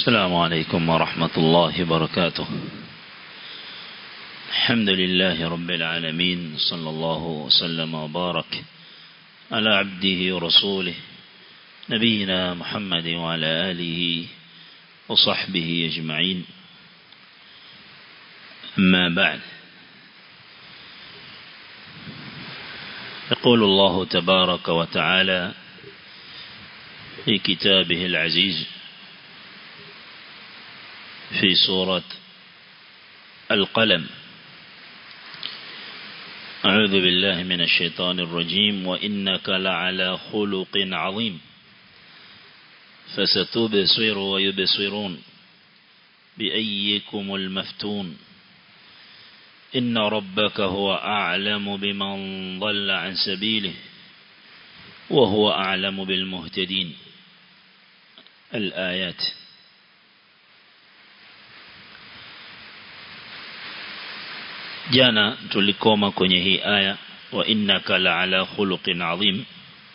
السلام عليكم ورحمة الله وبركاته الحمد لله رب العالمين صلى الله وسلم وبارك على عبده ورسوله نبينا محمد وعلى آله وصحبه أجمعين أما بعد يقول الله تبارك وتعالى في كتابه العزيز في سورة القلم أعوذ بالله من الشيطان الرجيم وإنك لعلى خلق عظيم فستبصر ويبصرون بأيكم المفتون إن ربك هو أعلم بمن ضل عن سبيله وهو أعلم بالمهتدين الآيات jana tulikoma kwenye hii aya wa innaka la'ala khuluqin adhim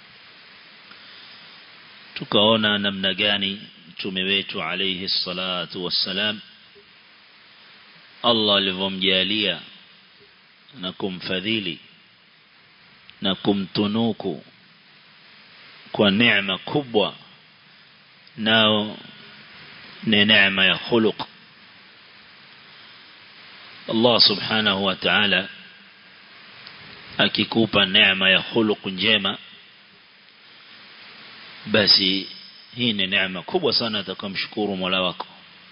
tukaona namna gani mtume wetu alayhi salatu wassalam Allah alivyomjalia na kumfadhili na kumtunuku kwa neema kubwa nao ni neema ya khuluq Allah subhanahu wa ta'ala akikupa neema ya khuluq njema basi hii ni neema kubwa sana atakamshukuru Mola wako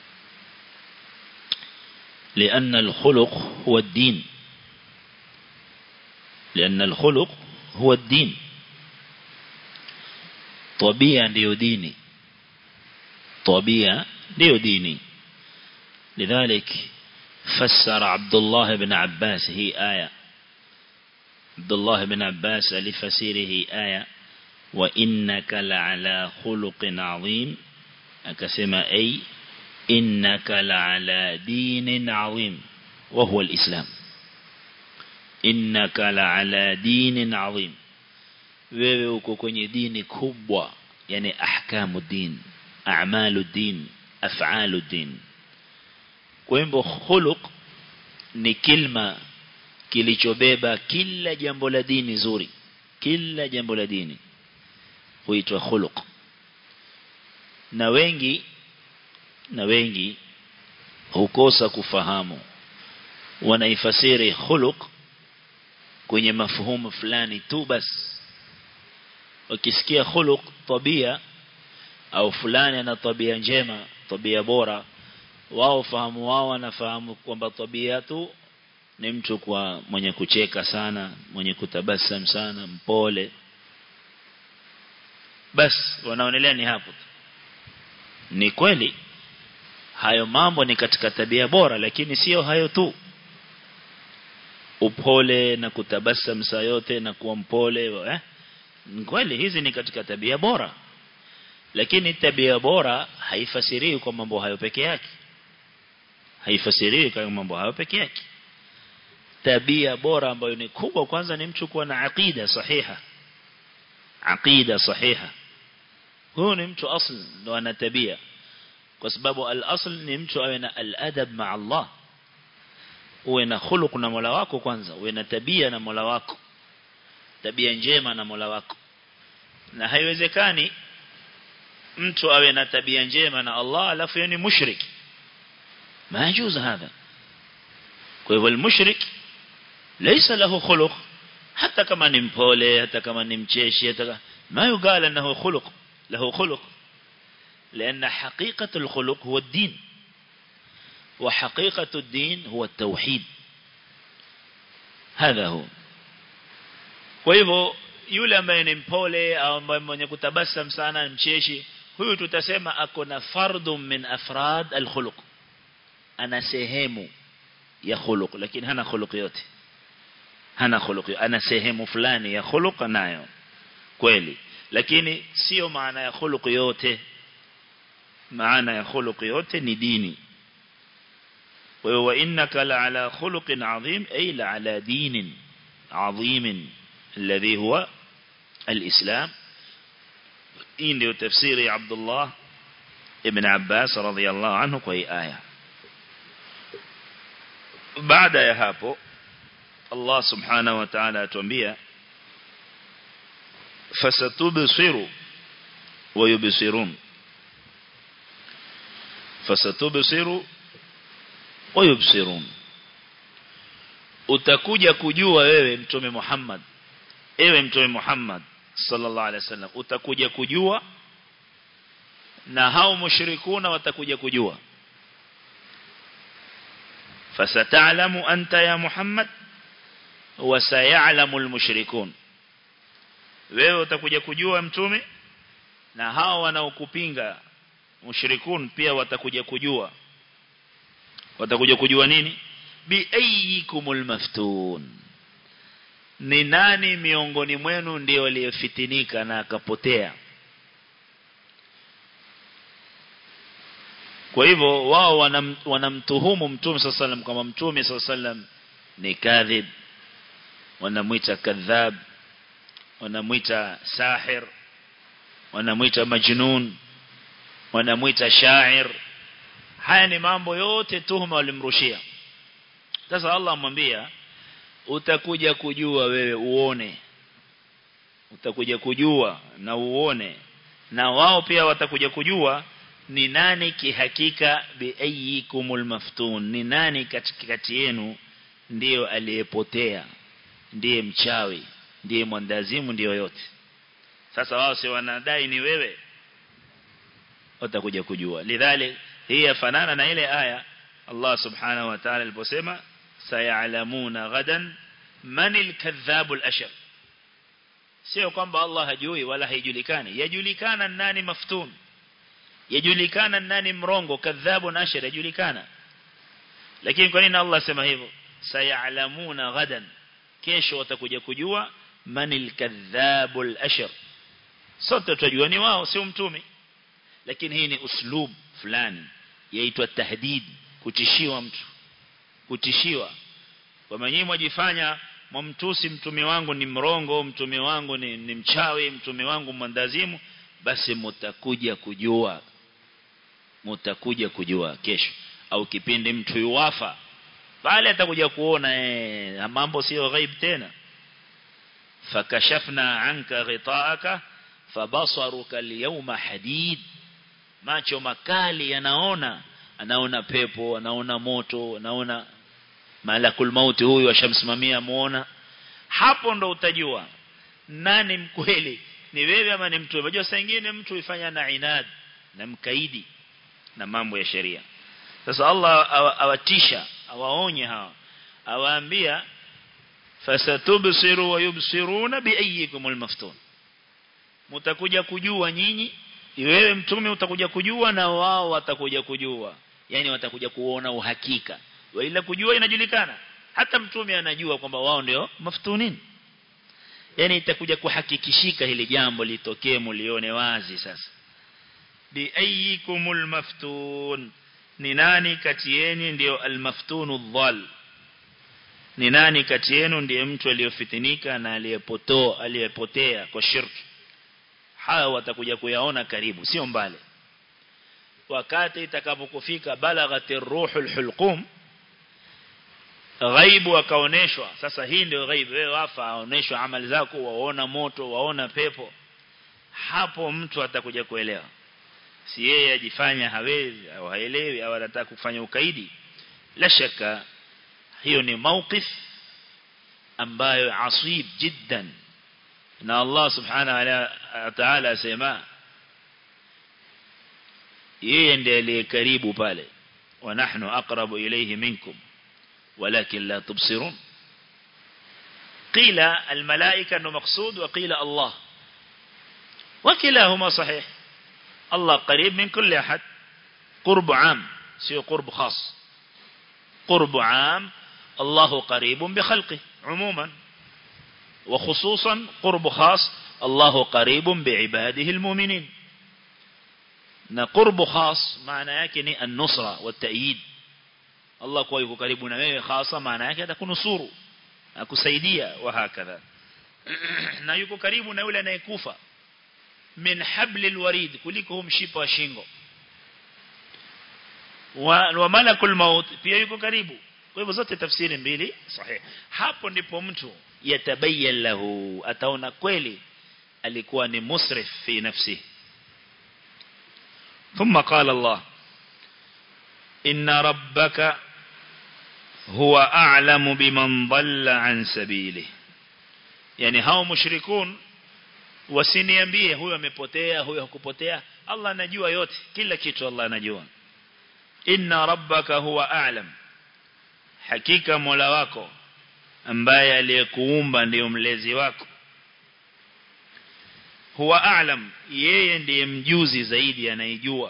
لأن الخلق هو الدين لأن الخلق هو الدين طبيعة ndio dini طبيعة ndio dini لذلك فسر عبد الله بن عباس هي آية عبد الله بن عباس لفسيره آية وإنك لعلى خلق عظيم أكسما أي إنك لعلى دين عظيم وهو الإسلام إنك لعلى دين عظيم wewe uko kwenye dini kubwa yani ahkamu din a'malu din af'alu din kwa hivyo khuluq ni kilma kilichobeba kila jambo la dini zuri kila jambo la dini huitwa khuluq na wengi na wengi hukosa kufahamu wanaifasiri khuluq kwenye mafuhumu fulani tu basi wakisikia khuluq tabia au fulani ana tabia njema tabia bora wao fahamu wao wanafahamu kwamba tabia tu ni mtu kwa mwenye kucheka sana mwenye kutabasam sana mpole bas wanaonelea ni hapo ni kweli hayo mambo ni katika tabia bora lakini sio hayo tu upole na kutabasam saa yote na kuwa mpole eh? ni kweli hizi ni katika tabia bora lakini tabia bora haifasiriwi kwa mambo hayo peke yake haifasiriwi kwa mambo hayo peke yake tabia bora ambayo ni kubwa kwanza ni mtu kuwa na aqida sahiha aqida sahiha huyo ni mtu asl ndo ana tabia kwa sababu al-asl ni mtu awe na al-adab ma Allah uwe na khuluq na Mola wako kwanza uwe na tabia na Mola wako tabia njema na Mola wako na haiwezekani mtu awe na tabia njema na Allah alafu yeye ni mushrik ما يجوز هذا kwa المشرك ليس له خلق حتى كما نمبولي حتى كما نمشيشي حتى ما يقال انه خلق له خلق لان حقيقة الخلق هو الدين وحقيقة الدين هو التوحيد هذا هو kwa hivyo yule ambaye ni mpole au ambaye mwenye kutabasam sana mcheshi huyu tutasema ako na fardun min afrad al-khuluq ana sehemu ya khuluq lakini hana khuluq yote hana khuluq ana sehemu fulani ya khuluq nayo kweli lakini sio maana ya khuluq yote maana ya khuluq yote ni dini wa innaka la ala khuluqin adhim ay la ala dinin adhim alladhi huwa الإسلام hii ndio tafsiri ya Abdullah ابن عباس رضي الله عنه kwa hii aya baada ya hapo Allah subhanahu wa ta'ala atuambia fasatubsiru wa yubsirun fasatubsiru wa yubsirun utakuja kujua wewe mtume Muhammad ewe mtume Muhammad sallallahu alaihi wasallam utakuja kujua na hao mushrikuna watakuja kujua fasata'lamu anta ya Muhammad wa sayalamu almushrikun wewe utakuja kujua mtume na hao wanaokupinga mushrikun pia watakuja kujua watakuja kujua nini bi ayyikumul maftun ni nani miongoni mwenu ndio aliyefitinika na akapotea kwa hivyo wao wanam, wanamtuhumu mtume sallallahu alaihi kama mtume sallallahu alaihi ni kadhib wanamuita kadhab wanamuita sahir wanamuita majnun wanamuita shair haya ni mambo yote tuhuma walimrushia sasa Allah amwambia utakuja kujua wewe uone utakuja kujua na uone na wao pia watakuja kujua ni nani kihakika biayikumul maftun ni nani katikati yenu ndiyo aliyepotea ndiye mchawi ndiye mwandazimu ndiyo yote sasa wao si wanadai ni wewe watakuja kujua lidhalik hii yafanana na ile aya Allah subhanahu wa ta'ala aliposema sayalamuna ghadan manil kadhabul ashar sio kwamba Allah hajui wala haijulikani yajulikana nani maftun yajulikana nani mrongo kadhabu na ashar yajulikana lakini kwa nini Allah sema hivyo sayalamuna ghadan kesho watakuja kujua manil kadhabul ashar sote tutajua ni wao sio mtume lakini hii ni uslub fulani yaitwa tahdid kutishiwa mtu kutishiwa kwa nyinyi mwajifanya mwamtusi mtume wangu ni mrongo mtume wangu ni, ni mchawi mtume wangu mwandazimu basi mutakuja kujua mutakuja kujua kesho au kipindi mtu yuwafa pale atakuja kuona eh, mambo sio ghaib tena fakashafna anka ghitaaka fabasaruka alyawma hadid macho makali yanaona anaona pepo anaona moto anaona malakul mauti huyu ashamsimamia muona hapo ndo utajua nani mkweli ni wewe ama ni mtu unajua saa nyingine mtu ifanya na inad na mkaidi na mambo ya sheria sasa Allah awatisha awaonye hawa awaambia fasatubsiru wa yubsiruna biayyikumul maftun mtakuja kujua nyinyi wewe mtume utakuja kujua na wao watakuja kujua yani watakuja kuona uhakika ila kujua inajulikana hata mtume anajua kwamba wao ndio maftunin yani itakuja kuhakikishika hili jambo litokee mulione wazi sasa bi ayyikumul maftun ni nani kati yenu ndio almaftunu dhal ni nani kati yenu ndiye mtu aliyofitinika na aliyepotoa aliyepotea kwa shirki hawa watakuja kuyaona karibu sio mbali wakati itakapokufika balaghatir ruhul hulqum ghaibu akaoneshwa sasa hii ndio ghaibu wewe wafa aoneshwa amali zako waona moto waona pepo hapo mtu atakuja kuelewa si yeye ajifanya hawezi au haelewi au anataka kufanya ukaidi la shaka hiyo ni mawqif ambayo asib jiddan na Allah subhanahu wa ta'ala asema yeye ndiye aliye karibu pale wa nahnu aqrabu ilayhi minkum ولكن لا تبصرون قيل الملائكة أنه مقصود وقيل الله وكلاهما صحيح الله قريب من كل أحد قرب عام سيو قرب خاص قرب عام الله قريب بخلقه عموما وخصوصا قرب خاص الله قريب بعباده المؤمنين قرب خاص معنى يكني النصرة والتأييد Allah kwa yuko karibu na wewe hasa maana yake atakunusuru akusaidia wa hakadha na yuko karibu na yule anayekufa min hablil warid kuliko mshipa wa shingo wa, wa malakul maut pia yuko karibu kwa hivyo zote tafsiri mbili sahihi hapo ndipo mtu yatabayyan lahu ataona kweli alikuwa ni musrif fi nafsi ثم قال الله إن ربك هو أعلم بمن ضل عن سبيله يعني هاو مشركون wasiniambie huyo amepotea huyo hakupotea Allah anajua yote kila kitu Allah anajua inna rabbaka huwa a'lam hakika mola wako ambaye aliyekuumba ndiyo mlezi wako huwa a'lam yeye ndiye mjuzi zaidi anayejua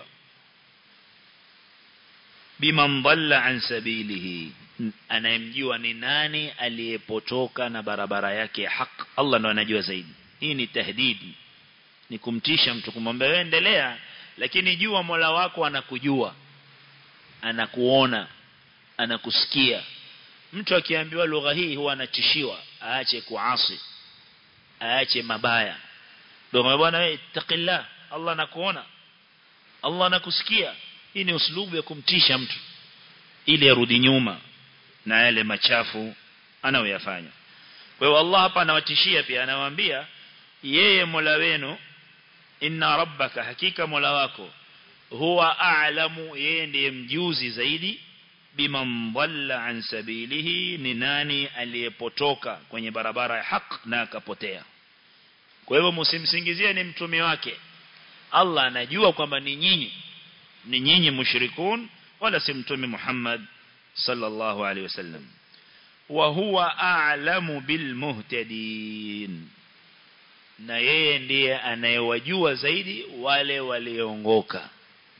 biman dhalla an sabilihi anayemjua ni nani aliyepotoka na barabara yake ya haki Allah ndo anajua zaidi hii ni tahdidi ni kumtisha mtu kumwambia wewe endelea lakini jua Mola wako anakujua anakuona anakusikia mtu akiambiwa lugha hii huwa anatishiwa aache kuasi aache mabaya ndio bwana wewe taqillah Allah anakuona Allah anakusikia hii ni uslubu ya kumtisha mtu ili arudi nyuma na yale machafu anayoyafanya kwa hiyo Allah hapa anawatishia pia anawaambia yeye Mola wenu inna rabbaka hakika Mola wako huwa a'lamu yeye ndiye mjuzi zaidi biman dhalla an sabilihi ni nani aliyepotoka kwenye barabara ya haq na akapotea kwa hivyo msimsingizie ni mtume wake Allah anajua kwamba ni nyinyi ni nyinyi mushrikun wala si mtume Muhammad sallallahu alaihi wasallam wa huwa a'lamu bil muhtadin na yeye ndiye anayewajua zaidi wale walioongoka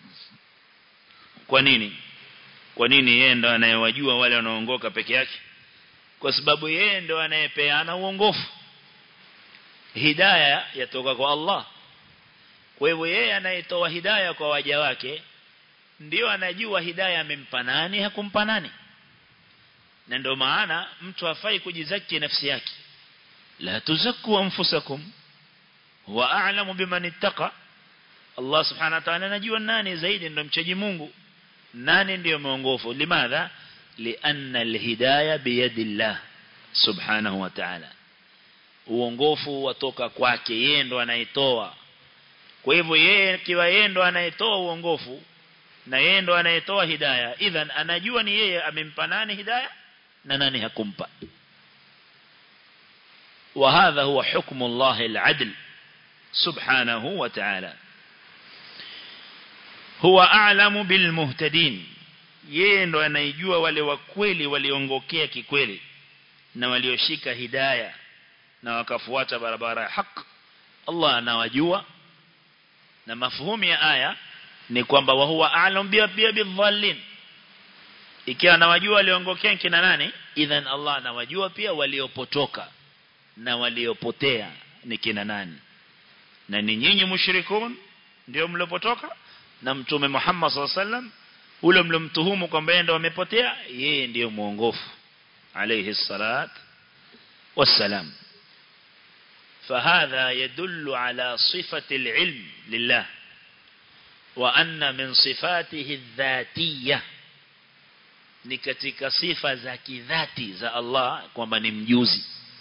kwa nini kwa nini yeye ndo anayewajua wale wanaoongoka peke yake kwa sababu yeye ndo anayepeana uongofu hidayah yatoka kwa Allah kwa hivyo yeye anayetoa hidayah kwa waja wake ndio anajua hidayah amempa nani hakumpa nani na ndio maana mtu hafai kujizaki nafsi yake la tuzakku anfusakum huwa a'lamu biman ittaqa Allah subhanahu wa ta'ala anajua nani zaidi ndio mchaji Mungu nani ndio mwongofu limadha lianna alhidayah biyadillah subhanahu wa ta'ala uongofu watoka kwake yeye ndo anayetoa kwa hivyo yeye kiwa yeye ndo anayetoa uongofu na yeye ndo anayetoa hidayah idhan anajua ni yeye amempa nani hidayah na nani hakumpa وهذا هو حكم الله العدل سبحانه وتعالى هو أعلم بالمهتدين yeye ndo anaijua wale wa kweli waliongokea kikweli na walioshika hidayah na wakafuata barabara ya haki Allah anawajua na mafuhumu ya aya ni kwamba wa huwa a'lam bi bidhallin ikiwa anawajua waliongokea kina nani idhan Allah anawajua pia waliopotoka na waliopotea ni kina nani na ni nyinyi mushrikun ndio mliopotoka na mtume Muhammad SAW ule mlomtuhumu kwamba yeye ndio amepotea yeye ndiyo muongofu alayhi salat wassalam فهذا يدل على صفة العلم لله وأن من صفاته الذاتية ni katika sifa za kidhati za Allah kwamba ni mjuzi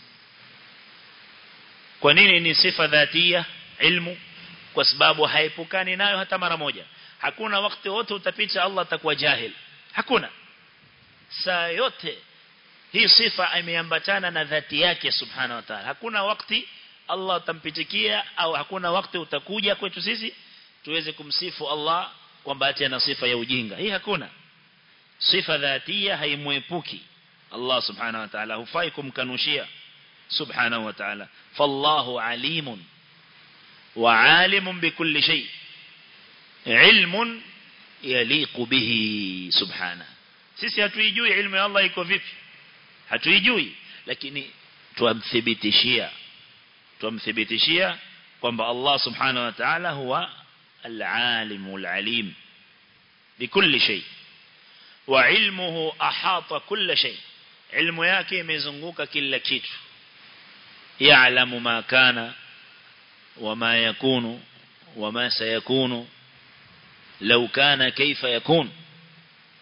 kwa nini ni sifa dhatia ilmu kwa sababu haepukani nayo hata mara moja hakuna wakati wote utapita Allah atakuwa jahil hakuna saa yote hii sifa imeambatana na dhati yake subhanahu wa ta'ala hakuna wakati Allah utampitikia au hakuna wakati utakuja kwetu sisi tuweze kumsifu Allah kwamba ati ana sifa ya ujinga hii hakuna sifa dhatia haimwepuki Allah subhanahu wa ta'ala hufai kumkanushia subhanahu wa ta'ala fallahu alimun wa alimun bikulli shay ilmun yaliqu bihi subhanahu sisi hatuijui ilmu ya Allah iko vipi hatuijui lakini tuamthibitishia tuamthibitishia kwamba Allah subhanahu wa ta'ala huwa al-alimul alim bikulli shay wa ilmuhu ahata kulla shay ilmu yake imezunguka kila kitu ya'lamu ma kana wama yakunu wama sayakunu law kana kaifa yakun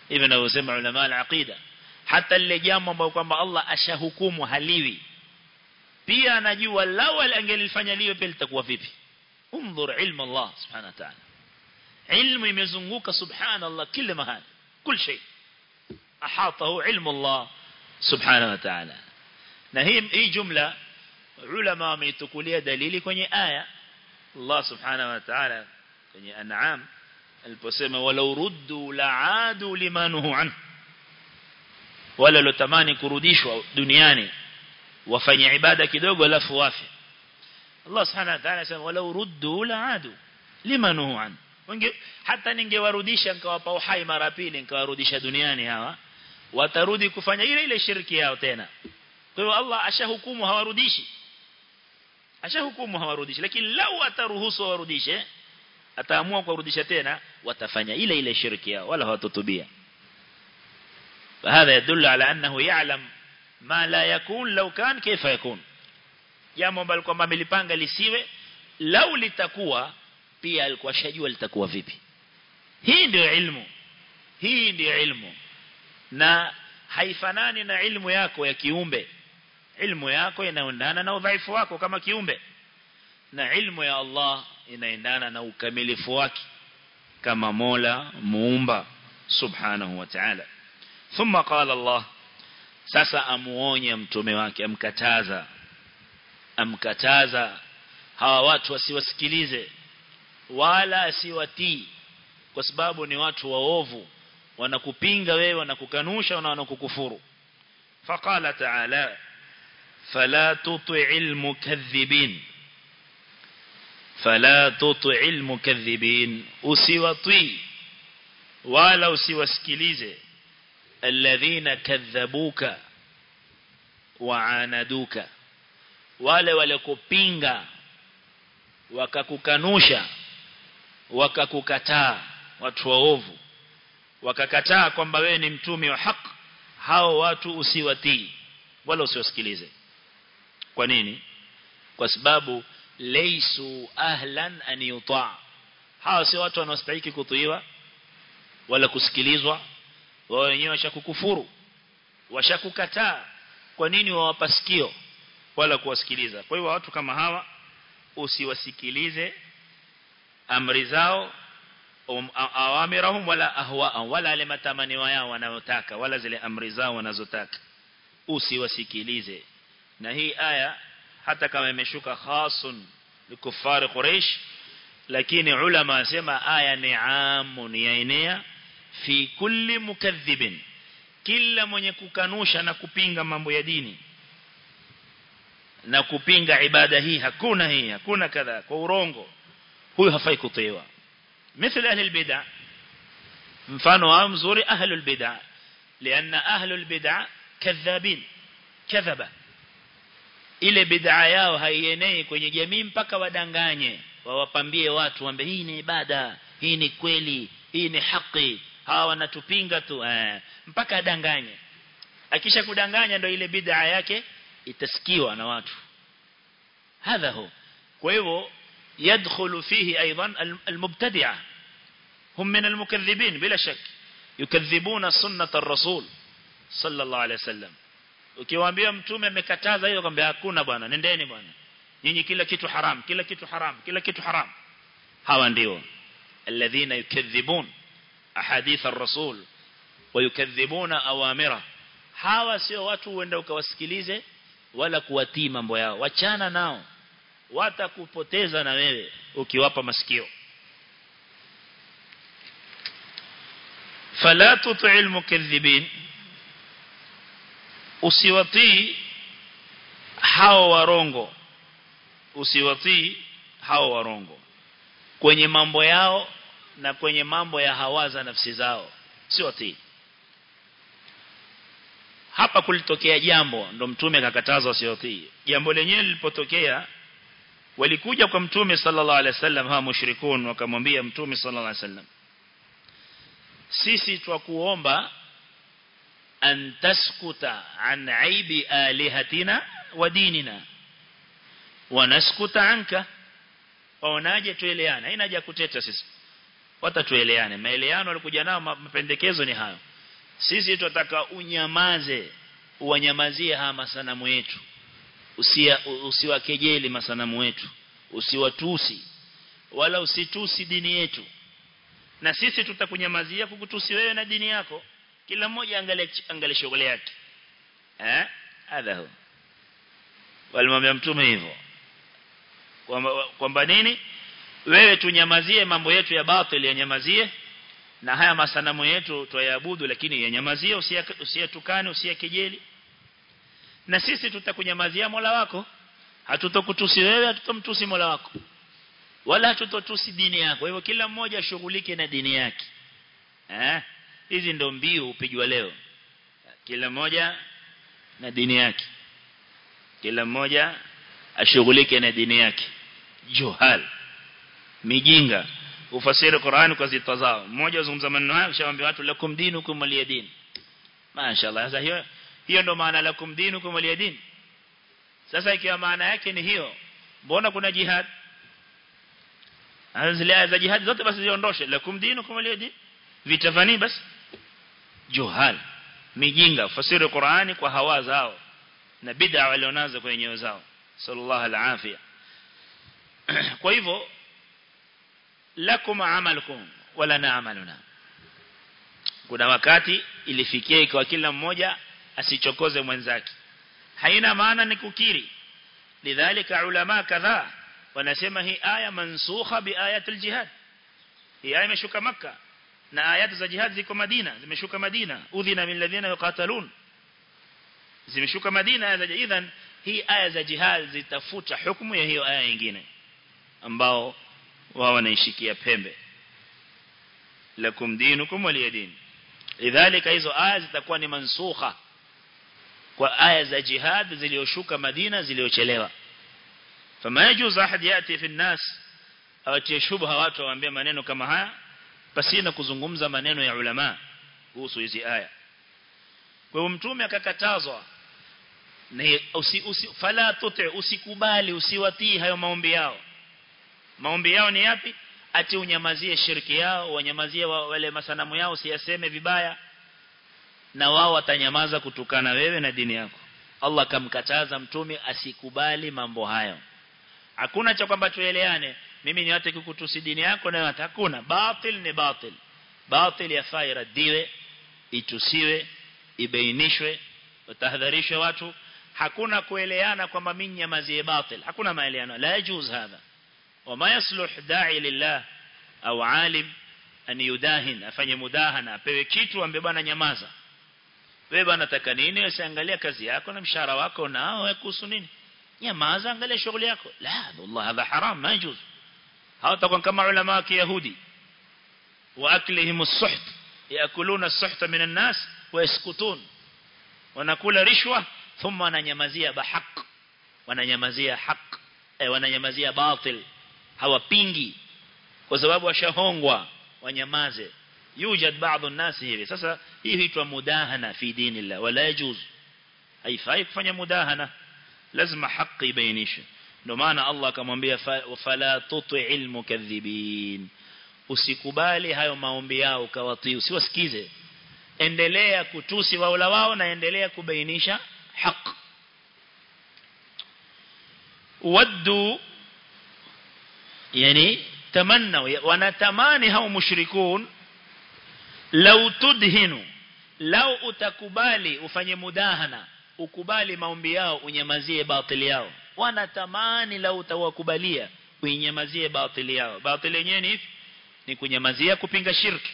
hivi ninavyosema ulama al-aqida hata lile jambo ambalo kwamba Allah ashahukumu haliwi pia anajua lao angelifanya liwe pia litakuwa vipi انظر علم الله سبحانه وتعالى علم يمزunguka سبحان الله كل مهان كل شيء احاطه علم الله سبحانه وتعالى na hii hii jumla ulama wameitukulia dalili kwenye aya Allah subhanahu wa ta'ala kwenye an'am aliposema walau ruddu la'adu limanuhu an wala lotamani kurudishwa duniani wafanye ibada kidogo alafu wafe Allah subhanahu wa ta'ala anasema walau ruddu la'adu limanuhu an Wange, hata ningewarudisha nikawapa uhai mara pili nikawarudisha duniani hawa watarudi kufanya ile ile shirki yao tena kwa hiyo Allah ashahukumu hawarudishi ashahukumu hawarudishi lakini lau ataruhusu warudishe ataamua kuwarudisha tena watafanya ile ile shirki yao wala hawatotubia فهذا يدل على أنه يعلم ما لا يكون لو كان كيف يكون jambo ambalo kwamba amelipanga lisiwe lau litakuwa pia alikuwa shajua litakuwa vipi hii ndio ilmu hii ndio ilmu na haifanani na ilmu yako ya kiumbe ilmu yako inaendana na udhaifu wako kama kiumbe na ilmu ya Allah inaendana na ukamilifu wake kama Mola muumba subhanahu wa ta'ala thumma qala Allah sasa amuonya mtume wake amkataza amkataza hawa watu wasiwasikilize wala asiwatii kwa sababu ni watu waovu wanakupinga wewe wanakukanusha na wanakukufuru faqala ta'ala fala tuti'il mukaththibin fala tuti'il mukaththibin usiwatii wala usiwasikilize alladhina kadhabuka waanaduka wale walikupinga wakakukanusha wakakukataa watu waovu wakakataa kwamba wewe ni mtume wa haki hao watu usiwatii wala usiwasikilize kwa nini kwa sababu laysu ahlan an yuta hao si watu wanaostahili kutiiwa wala kusikilizwa wao wenyewe washakukufuru washakukataa kwa nini wawapa sikio wala kuwasikiliza kwa hiyo watu kama hawa usiwasikilize amri zao um, awamirahum wala ahwaahum wala ale matamanio yao wanayotaka wala zile amri zao wanazotaka usiwasikilize na hii aya hata kama imeshuka khasun likufari quraish lakini ulama wasema aya ni amun yaenea fi kulli mukadhibin kila mwenye kukanusha na kupinga mambo ya dini na kupinga ibada hii hakuna hii hakuna kadha kwa urongo huyu hafai kutiwa مثل أهل البدع mfano wao mzuri ahlul bid'ah lianna ahlul bid'ah kadhabin kadhaba ile bid'a yao haienei kwenye jamii mpaka wadanganye wawapambie watu wambe hii ni ibada hii ni kweli hii ni haki hawa wanatupinga tu eh, mpaka adanganye akisha kudanganya ndio ile bid'a yake itasikiwa na watu hadha hu kwa hivyo يدخل فيه أيضا المبتدعة هم من المكذبين بلا شك يكذبون سنة الرسول صلى الله عليه وسلم ukiwaambia mtume amekataza hiyo kwamba hakuna bwana nendeni bwana nyinyi kila kitu haram kila kitu haram kila kitu haram hawa ndio alladhina yukadhibun ahadith ar-rasul wayukadhibuna awamira hawa sio watu uenda ukawasikilize wala kuwatii mambo yao wachana nao watakupoteza na wewe ukiwapa masikio fala tuti'il mukaththibin usiwatii hao warongo usiwatii hao warongo kwenye mambo yao na kwenye mambo ya hawaza nafsi zao siwatii hapa kulitokea jambo ndo mtume akakatazwa usiwatii jambo lenyewe lilipotokea walikuja kwa mtume sallallahu alaihi wasallam hawa mushrikun wakamwambia mtume sallallahu alaihi wasallam sisi twakuomba an taskuta an aibi alihatina wa dinina wa naskuta anka waonaje tueleane haina haja kuteta sisi watatueleane maeleano walikuja nao mapendekezo ni hayo sisi tunataka unyamaze uwanyamazie haya masanamu yetu usia usiwakejeli masanamu wetu usiwatusi wala usitusi dini yetu na sisi tutakunyamazia kukutusi wewe na dini yako kila mmoja angalie angalie shughuli yake eh hadha hu walimwambia mtume hivyo kwamba kwamba nini wewe tunyamazie mambo yetu ya batili yanyamazie na haya masanamu yetu tuyaabudu lakini yanyamazie usiyatukane usiyakejeli na sisi tutakunyamazia Mola wako hatutokutusi wewe hatutomtusi Mola wako wala hatutotusi dini yako hivyo kila mmoja ashughulike na dini yake eh hizi ndo mbiu upigwa leo kila mmoja na dini yake kila mmoja ashughulike na dini yake juhal mijinga ufasiri Qur'an kwa zitazao mmoja azungumza maneno haya kishawaambia watu lakum dinukum waliyadin mashaallah sasa hiyo hiyo ndo maana lakum dinukum waliyadin sasa ikiwa maana yake ni hiyo mbona kuna jihad zile za jihad zote basi ziondoshe lakum dinukum waliyadin vitafani basi juhal mijinga fasiri Qur'ani kwa hawa zao na bid'a walionazo kwenye nyoyo zao sallallahu alafia kwa hivyo lakum amalukum wala na amaluna kuna wakati ilifikia ikawa kila mmoja asichokoze mwenzake haina maana ni kukiri lidhalika ulama kadhaa wanasema hii aya mansukha bi ayatil jihad hii aya imeshuka makka na ayati za jihad ziko Madina zimeshuka Madina udhina min ladhina yuqatalun zimeshuka Madina aya za idhan hii aya za jihad zitafuta hukumu ya hiyo aya nyingine ambao wao wanaishikia pembe lakum dinukum waliyadin lidhalika hizo aya zitakuwa ni mansukha kwa aya za jihad zilizoshuka Madina ziliochelewa fama yajuz ahad yati fi nnas awatie shubha watu waambie maneno kama haya pasina kuzungumza maneno ya ulama kuhusu hizi aya kwa hiyo mtume akakatazwa na usi, usi, fala tuti usikubali usiwatii hayo maombi yao maombi yao ni yapi ati unyamazie shirki yao wanyamazie wale masanamu yao usiyaseme vibaya na wao watanyamaza kutukana wewe na dini yako Allah kamkataza mtume asikubali mambo hayo hakuna cha kwamba tueleane mimi niwate kukutusi dini yako na hakuna batil ni batil batil yafaa iradiwe itusiwe ibainishwe utahadharishwe watu hakuna kueleana kwamba mimi nyamazie batil hakuna maeleano la yajuz hadha وما يصلح داعي لله au alim an yudahin afanye mudahana apewe kitu ambe bwana nyamaza wewe bwana nataka nini usiangalia kazi yako na mshahara wako nao wewe kuhusu nini nyamaza angalia shughuli yako la wallah hadha haram ma yajuz hawatakuwa kama ulama wa kiyahudi wa aklihim as-suht yakuluna as-suht min an-nas wa yaskutun wanakula rishwa thumma wananyamazia bahaq wananyamazia haq eh wananyamazia batil hawapingi kwa sababu washahongwa wanyamaze yujad baadhi الناس hivi sasa hii huitwa mudahana fi dinillah wala yajuz haifai kufanya mudahana lazima haki ibainishwe ndio maana Allah akamwambia fala tuti'il mukaththibin usikubali hayo maombi yao ukawatii usiwasikize endelea kutusi waula wao na endelea kubainisha haki waddu yani tamannau wanatamani hao mushrikun lau tudhinu lau utakubali ufanye mudahana ukubali maombi yao unyamazie batili yao wanatamani lau utawakubalia uinyamazie batili yao batili yenyewe ni ni kunyamazia kupinga shirki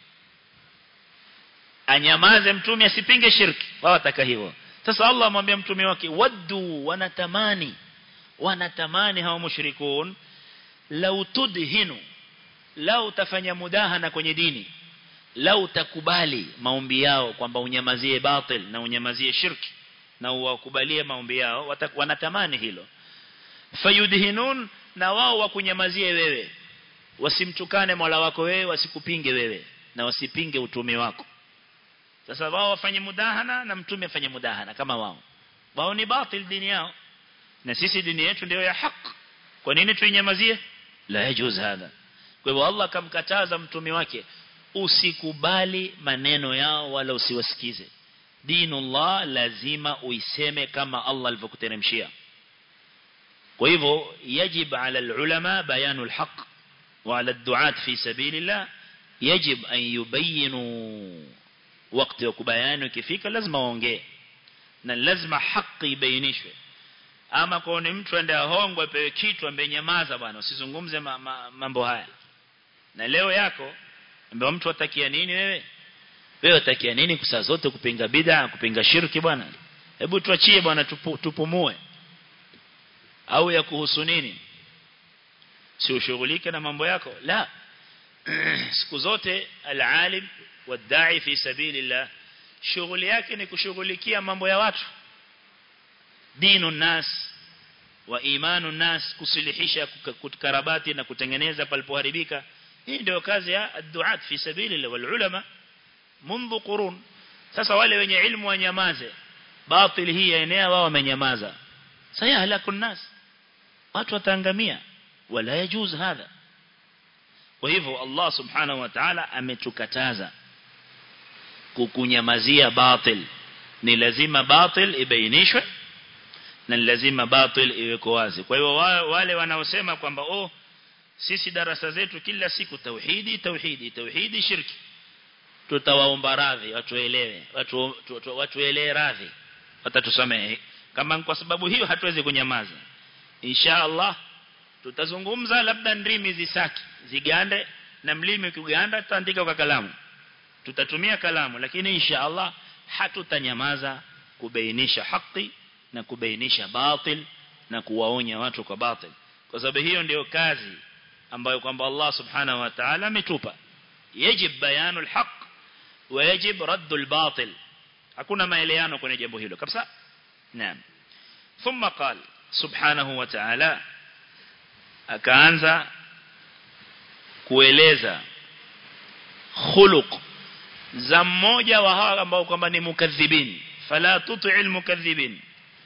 anyamaze mtume asipinge shirki wao wataka hivyo sasa Allah amwambia mtume wake waddu wanatamani wanatamani hao mushrikun lau tudhinu lau utafanya mudahana kwenye dini lau utakubali maombi yao kwamba unyamazie batil na unyamazie shirki na uwakubalie maombi yao wanatamani hilo fayudhinun na wao wakunyamazie wewe wasimtukane Mola wako wewe wasikupinge wewe na wasipinge utume wako sasa wao wafanye mudahana na mtume afanye mudahana kama wao wao ni batil dini yao na sisi dini yetu ndio ya haki kwa nini tuinyamazie la yajuz hada kwa hivyo Allah kamkataza mtume wake usikubali maneno yao wala usiwasikize dinullah lazima uiseme kama Allah alivyokuteremshia kwa hivyo yajib ala alulama bayanu alhaq wa ala alduat fi sabilillah yajib an yubayinu wakati wa kubayani ukifika lazima waongee na lazima haki ibainishwe ama kwa ni mtu ende ahongwe apewe kitu ambaye nyamaza bwana usizungumze ma, ma, mambo haya na leo yako ambaye mtu atakia nini wewe wewe utakia nini kusaa zote kupinga bid'a kupinga shirki bwana hebu tuachie bwana tupu, tupumue au ya kuhusu nini si ushughulike na mambo yako la siku zote alalim wadai fi sabilillah shughuli yake ni kushughulikia mambo ya watu dinu nas wa imanu nas kusilihisha kukarabati na kutengeneza palipoharibika hii ndio kazi ya duat fi sabilillah wal ulama منذ قرون sasa wale wenye ilmu wanyamaze batil hii yaenea wao wamenyamaza sayahlaku nas watu wataangamia wala yajuz hadha kwa hivyo Allah subhanahu wa ta'ala ametukataza kukunyamazia batil ni lazima batil ibainishwe na lazima batil iweko wazi kwa hivyo wale wanaosema kwamba oh sisi darasa zetu kila siku tauhidi tauhidi tauhidi shirki tutawaomba radhi watuelewe watu watuelewe radhi watatusamehe kama kwa sababu hiyo hatuwezi kunyamaza insha Allah tutazungumza labda ndimi zisaki zigande na mlimi ukiganda tutaandika kwa kalamu tutatumia kalamu lakini insha Allah hatutanyamaza kubainisha haki na kubainisha batil na kuwaonya watu kwa batil kwa sababu hiyo ndio kazi ambayo kwamba Allah subhanahu wa ta'ala ametupa yajib bayanu alhaq wa yajib raddu albatil hakuna maelewano kwenye jambo hilo kabisa naam thumma qala subhanahu wa ta'ala akaanza kueleza khuluq za mmoja wa hawa ambao kwamba ni mukadhibin fala tuti'il mukadhibin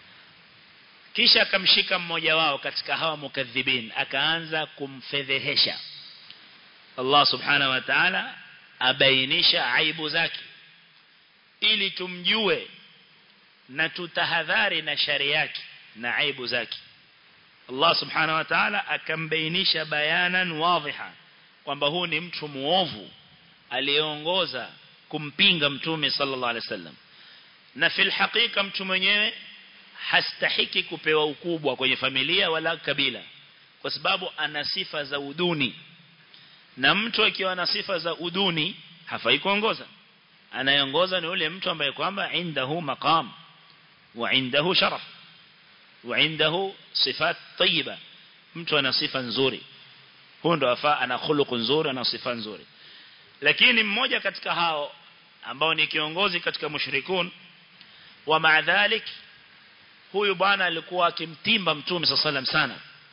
kisha akamshika mmoja wao katika hawa mukadhibin akaanza kumfedhehesha Allah subhanahu wa ta'ala abainisha aibu zake ili tumjue na tutahadhari na shari yake na aibu zake Allah subhanahu wa ta'ala akambainisha bayanan wadhiha kwamba huu ni mtu muovu aliyeongoza kumpinga mtume sallallahu alaihi wasallam na fil hakika mtu mwenyewe hastahiki kupewa ukubwa kwenye familia wala kabila kwa sababu ana sifa za uduni na mtu akiwa na sifa za uduni hafai kuongoza anayeongoza ni yule mtu ambaye kwamba indahu maqam wa indahu sharaf wa indahu sifat tayyiba mtu ana sifa nzuri huyo ndo afaa ana khuluq nzuri ana sifa nzuri lakini mmoja katika hao ambao ni kiongozi katika mushrikun wa maadhalik huyu bwana alikuwa akimtimba mtume sallam sana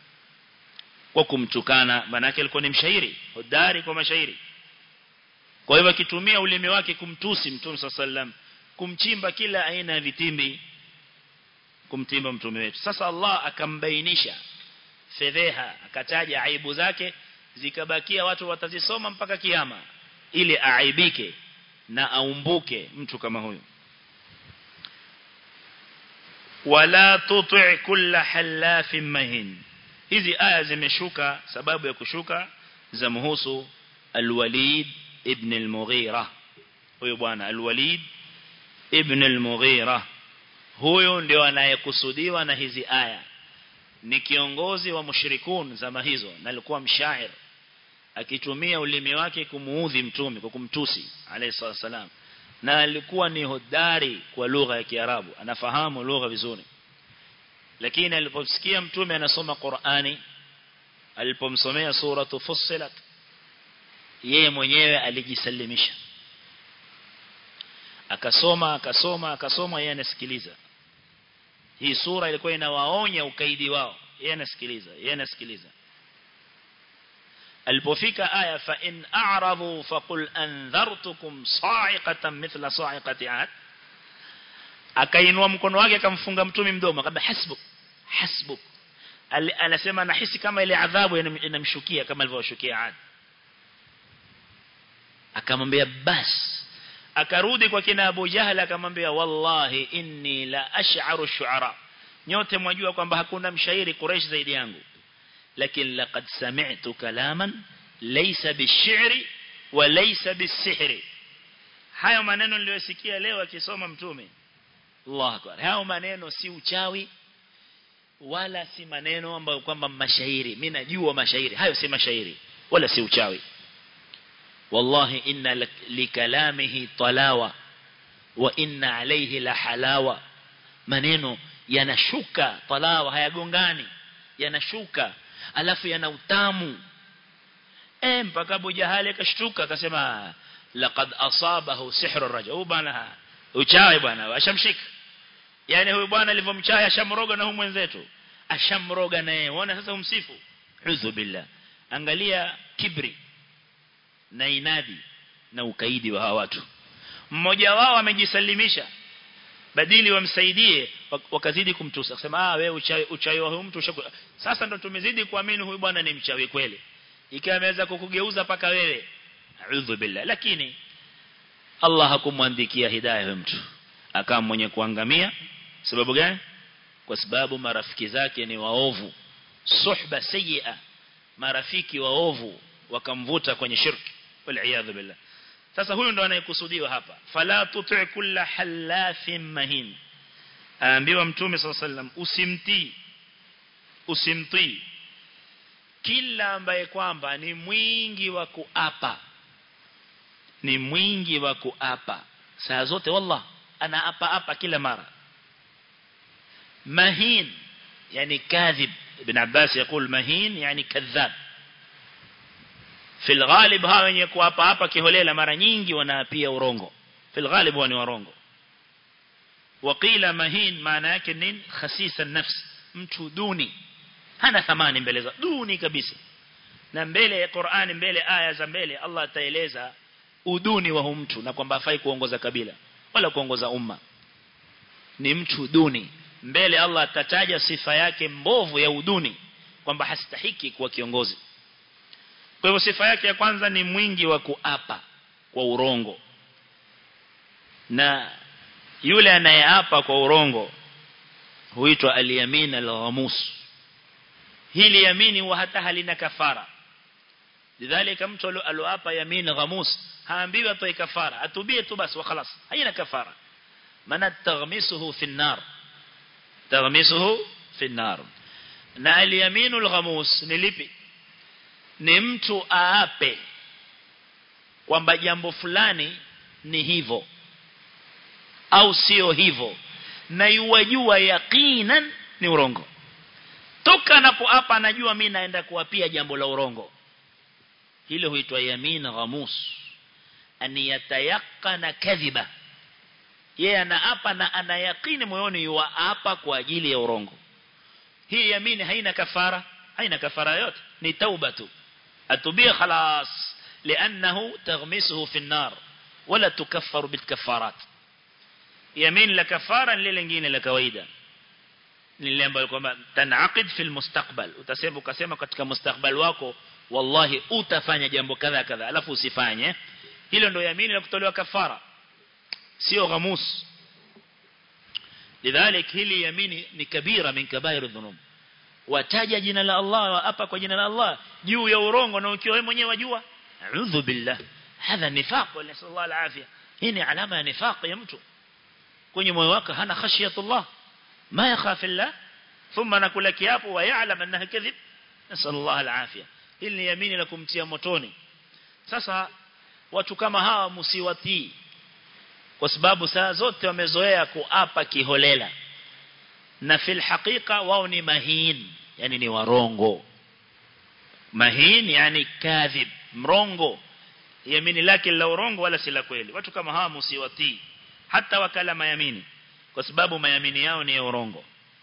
kwa kumtukana manake alikuwa ni mshairi hodari kwa mashairi kwa hivyo akitumia ulimi wake kumtusi mtume sallam kumchimba kila aina ya vitimbi kumtimba mtume wetu sasa Allah akambainisha fedheha akataja aibu zake zikabakia watu watazisoma mpaka kiyama ili aaibike na aumbuke mtu kama huyu wala tuti' kulla halafin mahin hizi aya zimeshuka sababu ya kushuka za muhusu al-Walid ibn al-Mughira huyo bwana al-Walid ibn al-Mughira huyo ndio anayekusudiwa na hizi aya ni kiongozi wa mushrikun zama hizo na alikuwa mshair akitumia ulimi wake kumuudhi mtume kwa kumtusi alayhi salam na alikuwa ni hodari kwa lugha ya Kiarabu anafahamu lugha vizuri lakini aliposikia mtume anasoma Qur'ani alipomsomea suratu Fussilat yeye mwenyewe alijisalimisha akasoma akasoma akasoma yeye anasikiliza hii sura ilikuwa inawaonya ukaidi wao yeye anasikiliza yeye anasikiliza alipofika aya fa in a'radu faqul andhartukum sa'iqatan mithla sa'iqati 'ad akainua mkono wake akamfunga mtume mdomo akaba hasbuk hasbuk anasema nahisi kama ile adhabu inamshukia kama alivyoshukia 'ad akamwambia bas akarudi kwa kina Abu Jahal akamwambia wallahi inni la ash'aru shu'ara nyote mwajua kwamba hakuna mshairi Quraysh zaidi yangu lakini laqad sami'tu kalaman laysa bish-shi'ri wa laysa bis-sihri hayo maneno niliyosikia leo akisoma mtume Allah akbar hayo maneno si uchawi wala si maneno ambayo kwamba mashairi mimi najua mashairi hayo si mashairi wala si uchawi wallahi inna likalamihi talawa wa inna alayhi la halawa maneno yanashuka talawa hayagongani yanashuka alafu yana utamu eh mpaka Abu Jahali akashtuka akasema laqad asabahu sihru rajul huyu bwana uchawi bwana ashamshika yani huyu bwana alivyomchawi ashamroga na huyu mwenzetu ashamroga naye unaona sasa umsifu udhu billah angalia kibri na inadi na ukaidi wa hawa watu mmoja wao amejisalimisha badili wamsaidie wakazidi kumtusa akasema ah wewe uchawi uchawi wa huyu mtu ushaku sasa ndo tumezidi kuamini huyu bwana ni mchawi kweli ikiwa ameweza kukugeuza paka wewe a'udhu billah lakini Allah hakumwandikia hidayah huyu mtu akawa mwenye kuangamia sababu gani kwa sababu marafiki zake ni waovu suhba sayyi'a marafiki waovu wakamvuta kwenye shirki wal billah sasa huyu ndo anayekusudiwa hapa fala tuti kulla halafin mahin aambiwa mtume sallallahu alaihi wasallam usimtii usimtii kila ambaye kwamba ni mwingi wa kuapa ni mwingi wa kuapa saa zote wallah anaapa apa kila mara mahin yani kadhib ibn Abbas يقول مهين يعني كذاب في الغالب hawa wenye kuapa hapa kiholela mara nyingi wanaapia urongo في الغالب wani warongo وقيل مهين maana yake nini khasisa nafsi mtu duni hana thamani mbele za duni kabisa na mbele ya Qur'ani mbele aya za mbele Allah ataeleza uduni wa mtu na kwamba hafai kuongoza kabila wala kuongoza umma ni mtu duni mbele Allah atataja sifa yake mbovu ya uduni kwamba hastahiki kuwa kiongozi kwa hivyo sifa yake ya kwanza ni mwingi wa kuapa kwa urongo na yule anayeapa kwa urongo huitwa aliyamin al-ghamus hili yamini wa hata halina kafara lidhalika mtu aloapa yamin ghamus haambiwi atoe kafara atubie tu basi wa خلاص haina kafara maana taghmisuhu fi an-nar taghmisuhu fi an-nar na al-yaminu al-ghamus ni lipi ni mtu aape kwamba jambo fulani ni hivyo au sio hivyo na yuwajua yaqinan ni urongo toka anapoapa anajua mimi naenda kuapia jambo la urongo hilo huitwa yamin ghamus an yatayaqqana kadhiba yeye anaapa na anayakini moyoni yuapa kwa ajili ya urongo hii yamini haina kafara haina kafara yote ni tauba tu atubia خلاص لانه تغمسه في النار ولا تكفر بالكفارات يمين la kafara lile lingine la kawaida ni lile ambalo kwamba tanaqid fil mustaqbal utasema ukasema katika mustakbal wako wallahi utafanya jambo kadha kadha alafu usifanye hilo ndio yamini la kutolewa kafara sio ghamus lidhalik hili yamini ni kabira min kabair dhunub wataja jina la Allah wa apa kwa jina la Allah juu ya urongo na ukiwa wewe mwenyewe wajua a'udhu billah hadha nifaq wa sallallahu alafia hii ni alama ya nifaq ya mtu kwenye moyo wake hana khashiyatullah ma yakhafu Allah thumma nakula kiapo wa ya'lam annaha kadhib nasallallahu alafia hili ni yamini la kumtia motoni sasa watu kama hawa msiwatii kwa sababu saa zote wamezoea kuapa kiholela na fil haqiqa wao ni mahin yani ni warongo mahin yani kadhib mrongo yamini lake la urongo wala si la kweli watu kama hawa msiwatii hata wakala mayamini kwa sababu mayamini yao ni ya urongo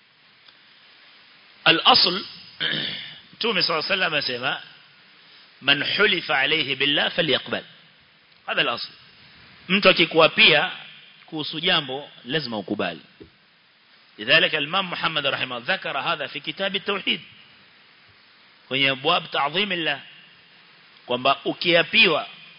al-asl Mtume صلى الله عليه وسلم asema man hulifa alayhi billah falyaqbal هذا الاصل mtu akikuapia kuhusu jambo lazima ukubali لذلك الإمام محمد رحمه الله ذكر هذا في كتاب التوحيد kwenye abwab ta'zim Allah kwamba ukiapiwa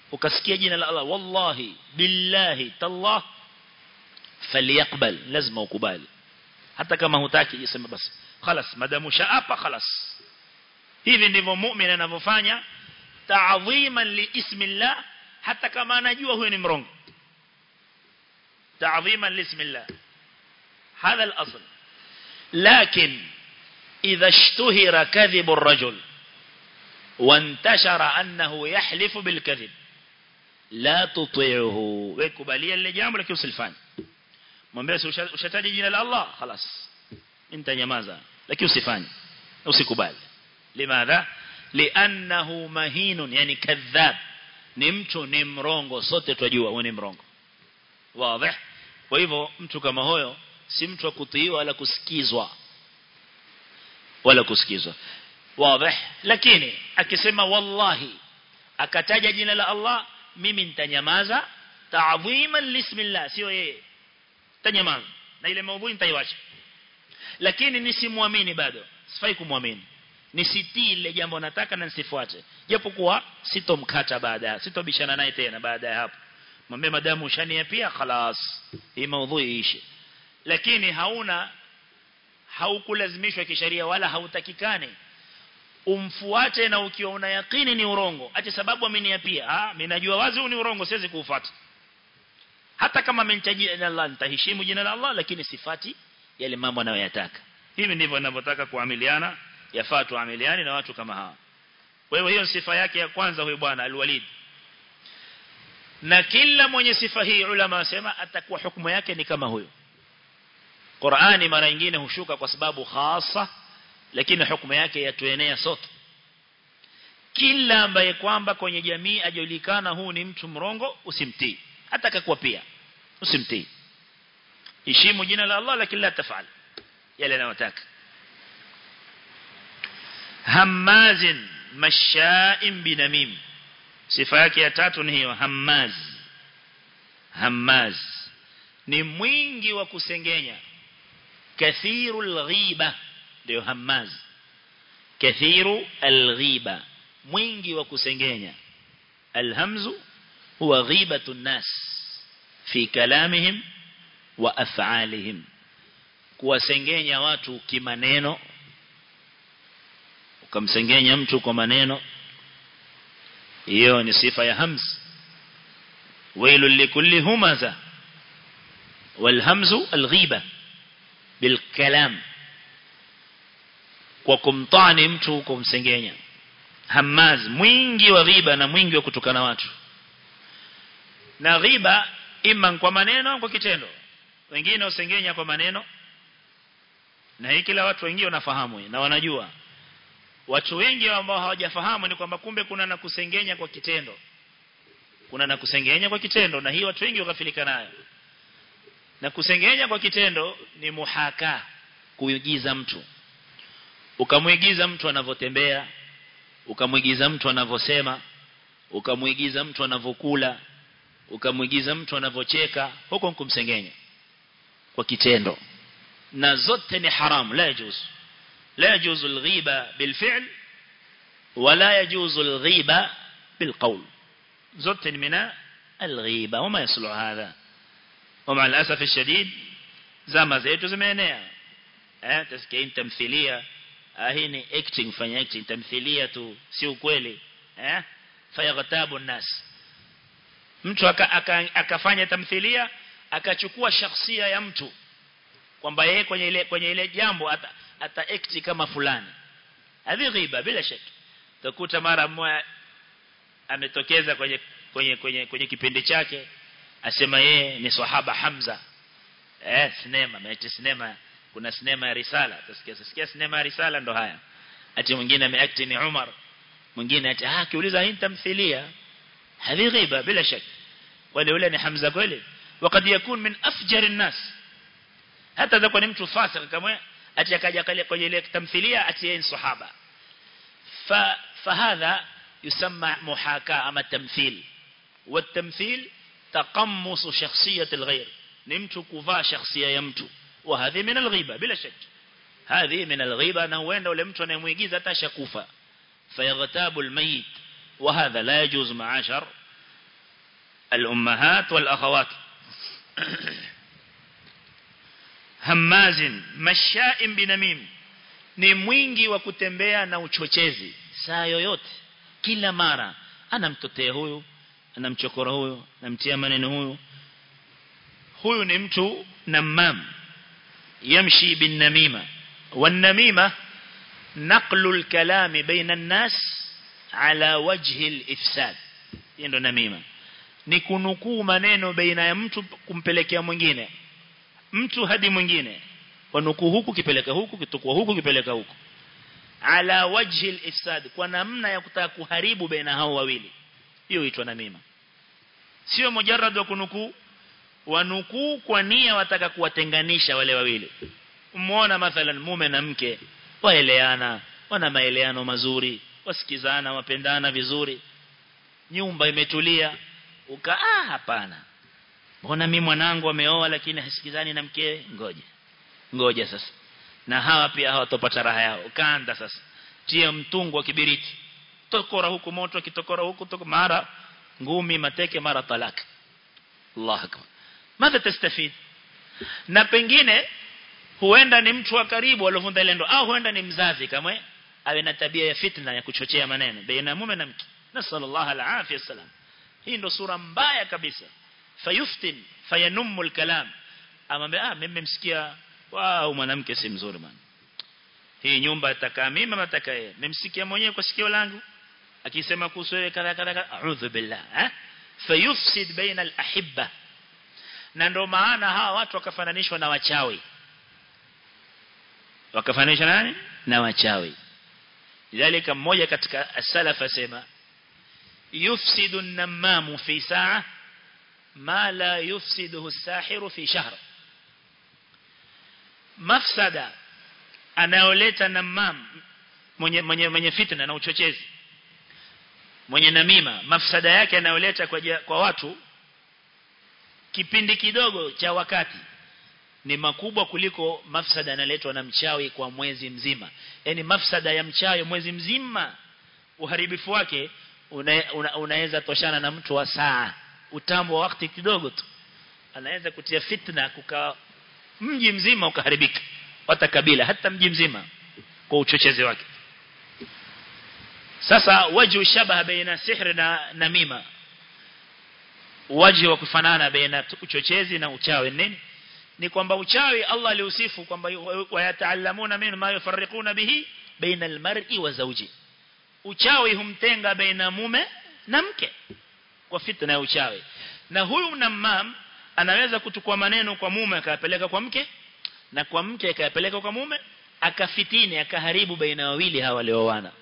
ukasikia jina la Allah wallahi billahi tallah falyakbal lazima ukubali hata kama hutaki jisema basi خلاص madamu shaapa خلاص hivi ndivyo muumini anavyofanya ta'dhiman li ismillah hata kama anajua huyo ni mrongo ta'dhiman li ismillah هذا الأصل لكن إذا اشتهر كذب الرجل وانتشر أنه يحلف بالكذب لا تطيعه ويكباليا اللي جامل لكي يسلفان mwambie ushataji jina la Allah خلاص انت nyamaza lakini usifanye usikubali limadha li'annahu mahinun yani kadhab ni mtu ni mrongo sote twajua huyo ni mrongo wazi kwa hivyo mtu kama huyo si mtu wa kutiiwa wala kusikizwa wala kusikizwa wazi lakini akisema wallahi akataja jina la Allah mimi nitanyamaza ta'dhiman lismillah sio yeye tanyamaza na ile maudhui nitaiwacha lakini nisimwamini bado sifai kumwamini nisitii ile jambo nataka na nisifuate japokuwa sitomkata baada sitobishana naye tena baada ya hapo mwambie madamu ushania pia خلاص hii maudhui iishe lakini hauna haukulazimishwa kisheria wala hautakikani umfuate na ukiwa una yakini ni urongo ati sababu ameniapia ah mimi najua wazi huu ni urongo siwezi kuufuata hata kama amenitaja jina la Allah nitaheshimu jina la Allah lakini sifati yale mambo anayoyataka hivi ndivyo ninavyotaka kuamiliana yafaa tuamiliane na watu kama hawa kwa hiyo hiyo sifa yake ya kwanza huyu bwana alwalid na kila mwenye sifa hii ulama wasema atakuwa hukumu yake ni kama huyo Qur'ani mara nyingine hushuka kwa sababu khasa lakini hukumu yake yatuenea sote kila ambaye kwamba kwenye jamii ajulikana huu ni mtu mrongo usimtii hata kakuwa pia usimtii heshimu jina la Allah lakini la tafal yale anayotaka hammazin masha'in binamim sifa yake ya tatu ni hiyo hammaz hammaz ni mwingi wa kusengenya kathirul ghiba ndio hammaz kathiru alghiba mwingi wa kusengenya alhamzu huwa ghibatu nas fi kalamihim wa af'alihim kuwasengenya watu kimaneno ukamsengenya mtu kwa maneno hiyo ni sifa ya hamz wailul likulli humaza والهمز الغيبة بالكلام kwa kumtani mtu kumsengenya hamaz mwingi wa ghiba na mwingi wa kutukana watu na ghiba ima kwa maneno kwa kitendo wengine usengenya kwa maneno na hii kila watu wengine wanafahamu na wanajua watu wengi ambao hawajafahamu ni kwamba kumbe kuna na kusengenya kwa kitendo kuna na kusengenya kwa kitendo na hii watu wengi wakafilika nayo na kusengenya kwa kitendo ni muhaka kuigiza mtu ukamwigiza mtu anavyotembea ukamwigiza mtu anavyosema ukamwigiza mtu anavyokula ukamwigiza mtu anavyocheka huko kumsengenya kwa kitendo na zote ni haram la yajuz la yajuz alghiba bilfi'l wala yajuz alghiba bilqawl zote ni mina alghiba wama yaslu hadha ومع الأسف الشديد زما zetu zimeenea eh tasikia tamthilia hii ni acting fanya acting tamthilia tu si ukweli eh fayaghtabu nas mtu akafanya aka, aka tamthilia akachukua shakhsia ya mtu kwamba yeye kwenye ile kwenye ile jambo ata, ata act kama fulani hadi ghiba bila shaka utakuta mara mmoja ametokeza kwenye kwenye kwenye kwenye kipindi chake asema yeye ni sahaba Hamza eh sinema mechi sinema kuna sinema ya risala utasikia sikia sinema ya risala ndo haya ati mwingine ameact ni Umar mwingine ati ah kiuliza hii tamthilia hadi ghiba bila shaka wale yule ni Hamza kweli wakati yakun min afjar الناس hata za ni mtu fasik kama ati akaja kwenye ile tamthilia ati yeye ni sahaba fa fahadha yusamma muhaka ama tamthil والتمثيل تقمص شخصية الغير نمت كفا شخصية يمت وهذه من الغيبة بلا شك هذه من الغيبة أنه وين لو لمت ونمويجيزة تشكوفا فيغتاب الميت وهذا لا يجوز معاشر الأمهات والأخوات هماز مشاء بنميم ni mwingi wa kutembea na uchochezi saa yoyote kila mara anamtotea huyu anamchokora huyu anamtia maneno huyu huyu ni mtu namam yamshi bin namima wan namima naqlu al-kalam baina an-nas ala wajhi al-ifsad ndio namima ni kunukuu maneno baina ya mtu kumpelekea mwingine mtu hadi mwingine wanukuu huku kipeleka huku kitukua huku kipeleka huku ala wajhi al-ifsad kwa namna ya kutaka kuharibu baina hao wawili hiyo huitwa namima sio mujarrad wa kunukuu wanukuu kwa nia wataka kuwatenganisha wale wawili umeona mathalan mume na mke waeleana wana maeleano mazuri wasikizana wapendana vizuri nyumba imetulia uka ah hapana mbona mimi mwanangu ameoa lakini hasikizani na mkewe ngoja ngoja sasa na hawa pia hawatopata raha yao kaanda sasa tia mtungu wa kibiriti tokora huku moto kitokora huku toko mara ngumi mateke mara talaka Allah akbar madha tastafid na pengine huenda ni mtu wa karibu aliovunda ile ndo au huenda ni mzazi kama awe na tabia ya fitna ya kuchochea maneno baina mume na mke nasallallahu alaihi wasallam hii ndo sura mbaya kabisa fayuftin fayanummu alkalam amwambia ah mimi msikia wao mwanamke si mzuri bwana hii nyumba atakaa mimi ama atakaa yeye nimsikia mwenyewe kwa sikio langu akisema kuhusu wewe kadha kadha a'udhu billah eh fayufsid baina alahibba na ndo maana hawa watu wakafananishwa na wachawi wakafananishwa nani na wachawi lidhalika mmoja katika as-salaf asema yufsidu an-nammamu fi sa'a ma la yufsiduhu as-sahiru fi shahr mafsada anayoleta namam mwenye mwenye mwenye fitna na uchochezi mwenye namima mafsada yake anayoleta kwa, kwa watu kipindi kidogo cha wakati ni makubwa kuliko mafsada yanaletwa na mchawi kwa mwezi mzima yani mafsada ya mchawi mwezi mzima uharibifu wake una, una, unaweza toshana na mtu wa saa utambo wa wakati kidogo tu anaweza kutia fitna kuka mji mzima ukaharibika hata kabila hata mji mzima kwa uchochezi wake sasa wajhu shabaha baina sihri na namima waji wa kufanana baina uchochezi na uchawi nini ni kwamba uchawi Allah aliusifu kwamba wayataallamuna min ma yufarriquna bihi baina almar'i wa zawji uchawi humtenga baina mume na mke kwa fitna ya uchawi na huyu namam anaweza kuchukua maneno kwa mume akayapeleka kwa mke na kwa mke akayapeleka kwa mume akafitini akaharibu baina wawili hawa walioana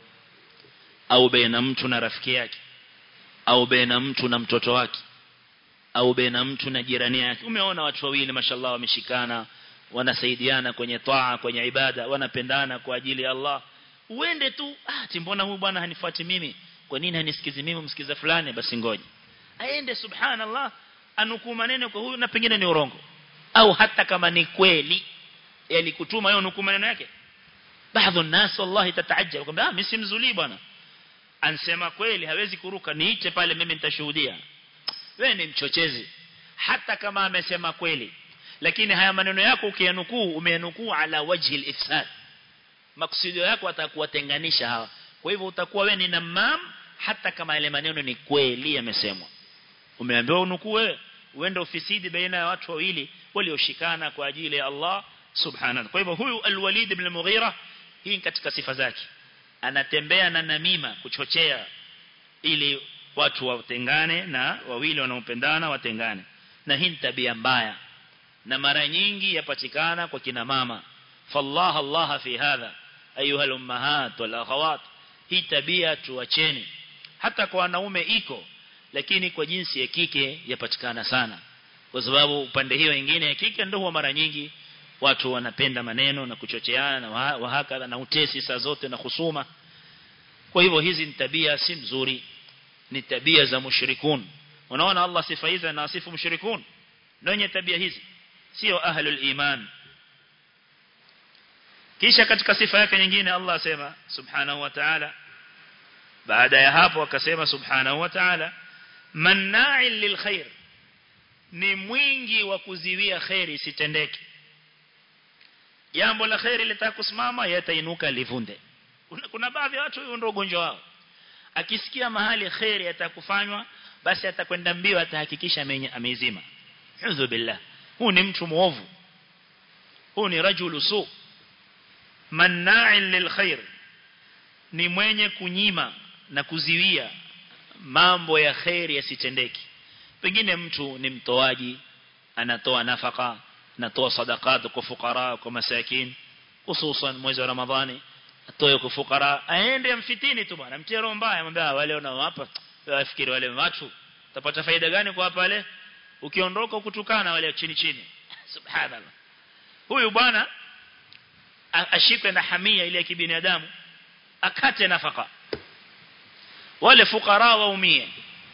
au baina mtu na rafiki yake au baina mtu na mtoto wake au baina mtu na jirani yake umeona watu wawili mashallah wameshikana wanasaidiana kwenye taa kwenye ibada wanapendana kwa ajili ya Allah uende tu ah timbona huyu bwana hanifuati mimi kwa nini hanisikizi mimi msikiza fulani basi ngoja aende subhanallah anukuu maneno kwa huyu na pengine ni urongo au hata kama ni kweli yalikutuma yeye nukuu maneno yake baadhi الناس wallahi tataajab kwamba ah mimi simzulii bwana ansema kweli hawezi kuruka niite pale mimi nitashuhudia wewe ni mchochezi hata kama amesema kweli lakini haya maneno yako ukiyanukuu umeyanukuu ala wajhi al-ifsad maksudio yako atakuwatenganisha hawa kwa hivyo utakuwa wewe ni namam hata kama yale maneno ni kweli yamesemwa umeambiwa unukuu wewe uende ofisidi baina ya watu wawili walioshikana kwa ajili ya Allah subhanahu kwa hivyo huyu al-Walid ibn al-Mughira hii katika sifa zake anatembea na namima kuchochea ili watu watengane na wawili wanaopendana watengane na hii tabia mbaya na mara nyingi yapatikana kwa kina mama fallah Allah fi hadha ayuha al-ummahat wal akhawat hii tabia tuacheni hata kwa wanaume iko lakini kwa jinsi ya kike yapatikana sana kwa sababu upande hiyo nyingine ya kike ndio huwa mara nyingi watu wanapenda maneno na kuchocheana na wahaka na utesi saa zote na husuma kwa hivyo hizi ni tabia si mzuri ni tabia za mushrikun unaona Allah sifa hizi anasifu mushrikun ndio tabia hizi sio ahlul iman kisha katika sifa yake nyingine Allah asema subhanahu wa ta'ala baada ya hapo akasema subhanahu wa ta'ala manna'in lilkhair ni mwingi wa kuziwia khairi isitendeke jambo la khairi litakusimama yatainuka livunde kuna, kuna baadhi ya watu ndio ugonjwa wao akisikia mahali khairi atakufanywa basi atakwenda mbio atahakikisha ameizima uzu billah huu ni mtu muovu huu ni rajulu su manna'in lilkhair ni mwenye kunyima na kuziwia mambo ya khairi yasitendeki pengine mtu ni mtoaji anatoa nafaka anatoa sadaqat kwa fukara kwa masakin hususan mwezi wa ramadhani atoe kwa fukara aende mfitini tu bwana mtie roho mbaya mwambia wale unaowapa wafikiri wale watu utapata faida gani kwa pale ukiondoka kutukana wale chini chini subhanallah huyu bwana ashikwe na hamia ile ya kibinadamu akate nafaka wale fukara waumie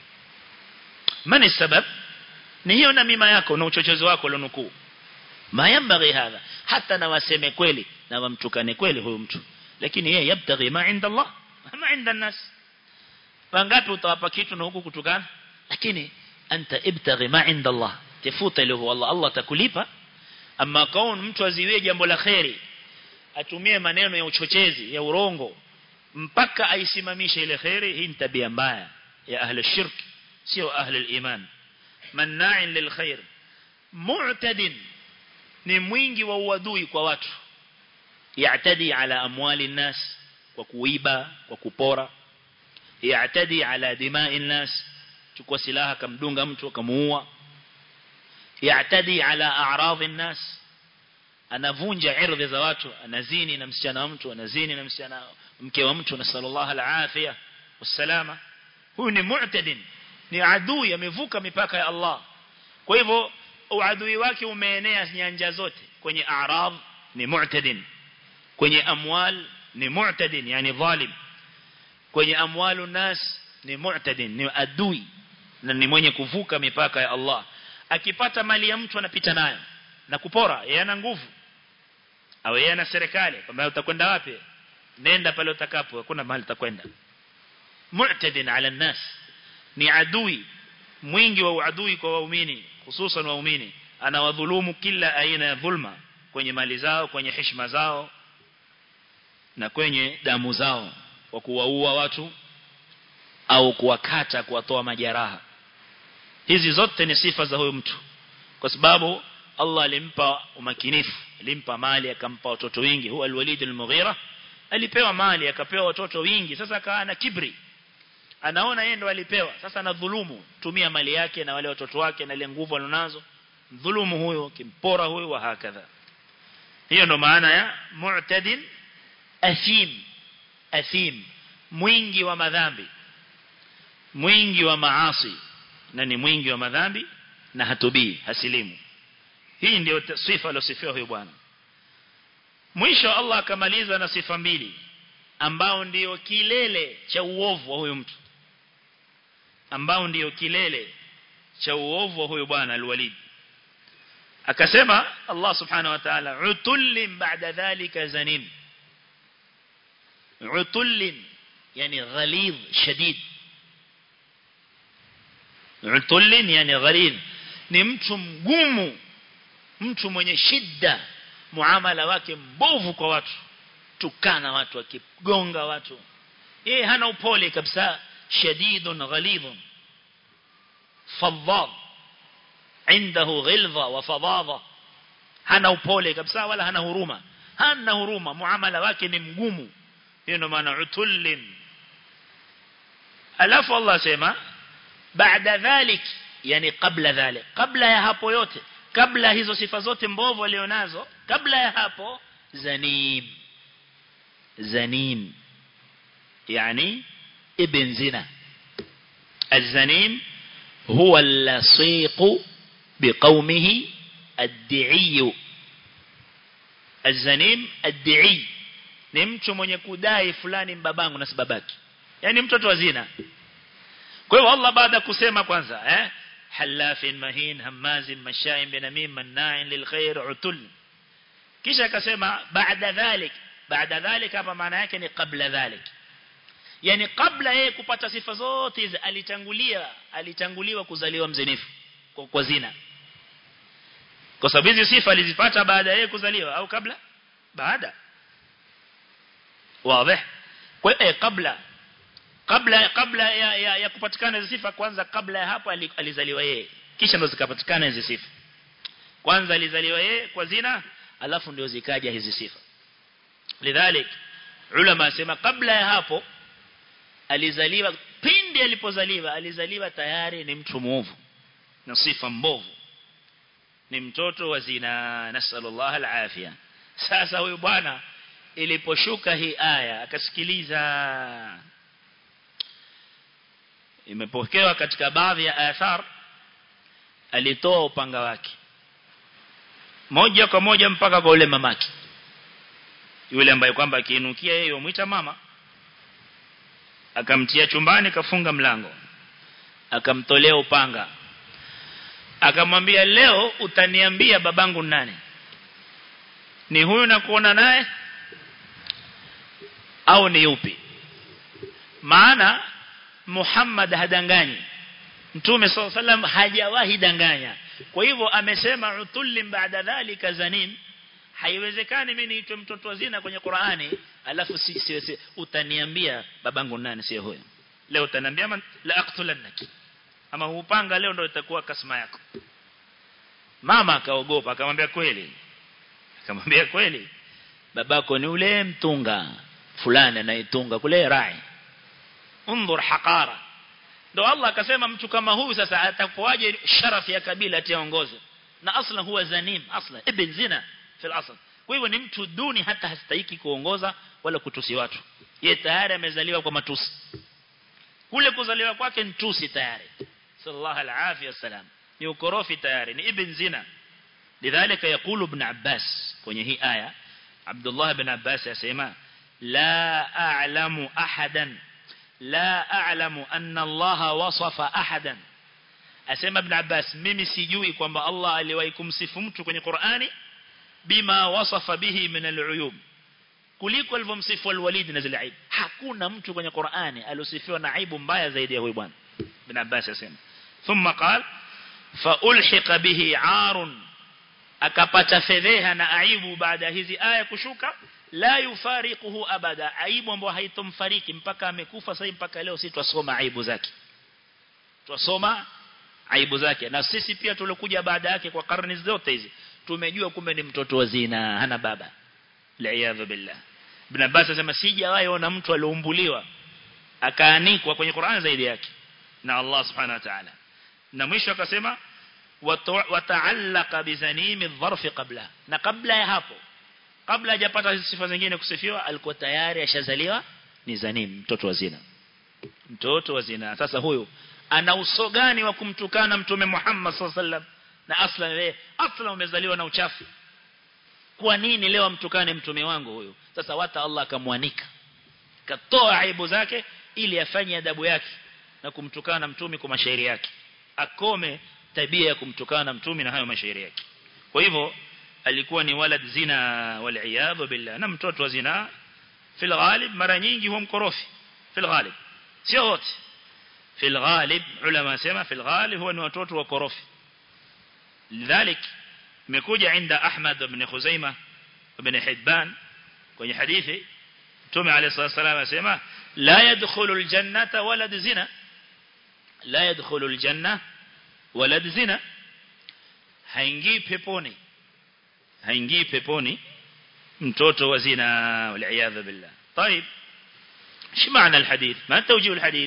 mani sabab ni hiyo na mima yako na uchochezi wako lonukuu mayambaghi hadha hata na waseme kweli na wamtukane kweli huyu mtu lakini yeye yabtaghi ma inda Allah ma inda nas wangapi utawapa kitu na huku kutukana lakini anta ibtaghi ma inda Allah tafuta ile huwa Allah Allah atakulipa ama kaun mtu aziwie jambo la khairi atumie maneno ya uchochezi ya urongo mpaka aisimamishe ile khairi hii ni tabia mbaya ya ahli shirk sio ahli iman manna'in lil khair mu'tadin ni mwingi wa uadui kwa watu ya'tadi ala amwali nas kwa kuiba kwa kupora ya'tadi ala dima'i nas chukua silaha kamdunga mtu akamuua ya'tadi ala a'radhi nas anavunja ardhi za watu anazini na msichana wa mtu anazini na msichana mke wa mtu na sallallahu alafia wasalama huyu ni mu'tadin ni adui amevuka mipaka ya Allah kwa hivyo uadui wake umeenea nyanja zote kwenye a'rad ni mu'tadin kwenye amwal ni mu'tadin yani dhalim kwenye amwalu nas ni mu'tadin ni adui na ni mwenye kuvuka mipaka ya Allah akipata mali ya mtu anapita nayo na kupora yeye ana nguvu au yeye ana serikali kwamba utakwenda wapi nenda pale utakapo hakuna mahali utakwenda mu'tadin ala nas ni adui mwingi wa uadui kwa waumini hususan waumini anawadhulumu kila aina ya dhulma kwenye mali zao kwenye heshima zao na kwenye damu zao kwa kuwaua watu au kuwakata kuwatoa majeraha hizi zote ni sifa za huyo mtu kwa sababu Allah alimpa umakinifu alimpa mali akampa watoto wengi huwa alwalid almughira alipewa mali akapewa watoto wengi sasa akawa na kibri anaona yeye ndo alipewa sasa na dhulumu tumia mali yake na wale watoto wake na ile nguvu alionazo dhulumu huyo kimpora huyo wa hakadha hiyo ndo maana ya mu'tadin athim athim mwingi wa madhambi mwingi wa maasi na ni mwingi wa madhambi na hatubii hasilimu hii ndio sifa aliyosifiwa huyo bwana mwisho Allah akamaliza na sifa mbili ambao ndio kilele cha uovu wa huyo mtu ambao ndio kilele cha uovu wa huyo bwana alwalid akasema Allah subhanahu wa ta'ala utullin ba'da dhalika zanim utullin yani ghalidh shadid utullin yani ghalidh ni mtu mgumu mtu mwenye shida muamala wake mbovu kwa watu tukana watu akigonga watu yeye hana upole kabisa shadidun ghalidun fadhad عنده غلظة وفظاظة hana upole kabisa wala hana huruma hana huruma muamala wake ni mgumu hiyo ndio maana utullin alafu Allah sema baada dhalik yani kabla dhalik kabla ya hapo yote kabla hizo sifa zote mbovu alionazo kabla ya hapo zanim zanim yani ibn zina الزنيم هو اللصيق بقومه الدعي الزنيم الدعي ni mtu mwenye kudai fulani mbabangu na sababaki yani mtoto wa zina kwa hiyo Allah baada kusema kwanza eh halafin mahin hamazin mashaim binamim manna'in lilkhair utul kisha akasema baada dhalik baada dhalik hapa maana yake ni kabla dhalik yani kabla yeye kupata sifa zote hizi alitangulia alitanguliwa kuzaliwa mzinifu kwa, kwa zina kwa sababu hizi sifa alizipata baada ya yeye kuzaliwa au kabla baada wazi kwa hiyo kabla kabla kabla ya, ya, ya kupatikana hizo sifa kwanza kabla ya hapo alizaliwa yeye kisha ndo zikapatikana hizo sifa kwanza alizaliwa yeye kwa zina alafu ndio zikaja hizi sifa lidhalik ulama sema kabla ya hapo alizaliwa pindi alipozaliwa alizaliwa tayari ni mtu muovu na sifa mbovu ni mtoto wa zina nasallallahu alafia sasa huyu bwana iliposhuka hii aya akasikiliza imepokewa katika baadhi ya athar alitoa upanga wake moja kwa moja mpaka kwa ule mamaki yule ambaye kwamba akiinukia yeye umuita mama akamtia chumbani kafunga mlango akamtolea upanga akamwambia leo utaniambia babangu nani ni huyu na kuona naye au ni yupi maana Muhammad hadanganyi Mtume SAW hajawahi danganya kwa hivyo amesema utullim baada dhalika zanim haiwezekani mimi niitwe mtoto wa zina kwenye Qur'ani alafu si, si, si utaniambia babangu nani sio huyo leo utaniambia la aqtulannaki ama upanga leo ndio itakuwa kasma yako mama akaogopa akamwambia kweli akamwambia kweli babako ni ule mtunga fulani anayetunga kule rai unzur haqara ndo Allah akasema mtu kama huyu sasa atakuwaje sharafu ya kabila ataongoza na asla huwa zanim asla ibn zina fil asl kwa hivyo ni mtu duni hata hastahiki kuongoza wala kutusi watu yeye tayari amezaliwa kwa matusi kule kuzaliwa kwake ni tusi tayari sallallahu alaihi wasallam ni ukorofi tayari ni ibn zina lidhalika yakulu ibn abbas kwenye hii aya Abdullah ibn Abbas yasema la a'lamu ahadan la a'lamu anna Allah wasafa ahadan asema ibn Abbas mimi sijui kwamba Allah aliwahi kumsifu mtu kwenye Qur'ani bima wasafa bihi min al-uyub kuliko alivyomsifu al-Walid na zile aibu hakuna mtu kwenye Qur'ani aliosifiwa na aibu mbaya zaidi ya huyu bwana ibn Abbas asema thumma qala fa ulhiqa bihi 'arun akapata fedheha na aibu baada hizi aya kushuka la yufariquhu abada aibu ambayo haitomfariki mpaka amekufa sasa mpaka leo sisi twasoma aibu zake twasoma aibu zake na sisi pia tulikuja baada yake kwa karne zote hizi tumejua kumbe ni mtoto wa zina hana baba la'iyadhu billah ibn Abbas anasema sijawahi ona mtu aliumbuliwa akaanikwa kwenye Qur'an zaidi yake na Allah subhanahu wa ta'ala na mwisho akasema wata'allaqa bizanimi dharfi qabla na kabla ya hapo kabla hajapata sifa zingine kusifiwa alikuwa tayari ashazaliwa ni zanim mtoto wa zina mtoto wa zina sasa huyu ana uso gani wa kumtukana mtume Muhammad sallallahu alaihi wasallam na asla wewe asla umezaliwa na uchafu kwa nini leo mtukane mtume wangu huyu sasa wata Allah akamwanika katoa aibu zake ili afanye adabu yake na kumtukana mtume kwa mashairi yake akome tabia ya kumtukana mtume na hayo mashairi yake kwa hivyo alikuwa ni walad zina wal iyad billah na mtoto wa zina fil ghalib mara nyingi huwa mkorofi fil ghalib sio wote fil ghalib ulama sema fil ghalib huwa ni watoto wa korofi lidhalik imekuja inda Ahmad ibn Khuzaimah ibn Hibban kwenye hadithi Mtume عليه الصلاه والسلام asema la yadkhulul jannata walad zina la yadkhulul janna walad zina haingii peponi haingii peponi mtoto wa zina wal billah طيب ايش معنى الحديث ما توجيه الحديث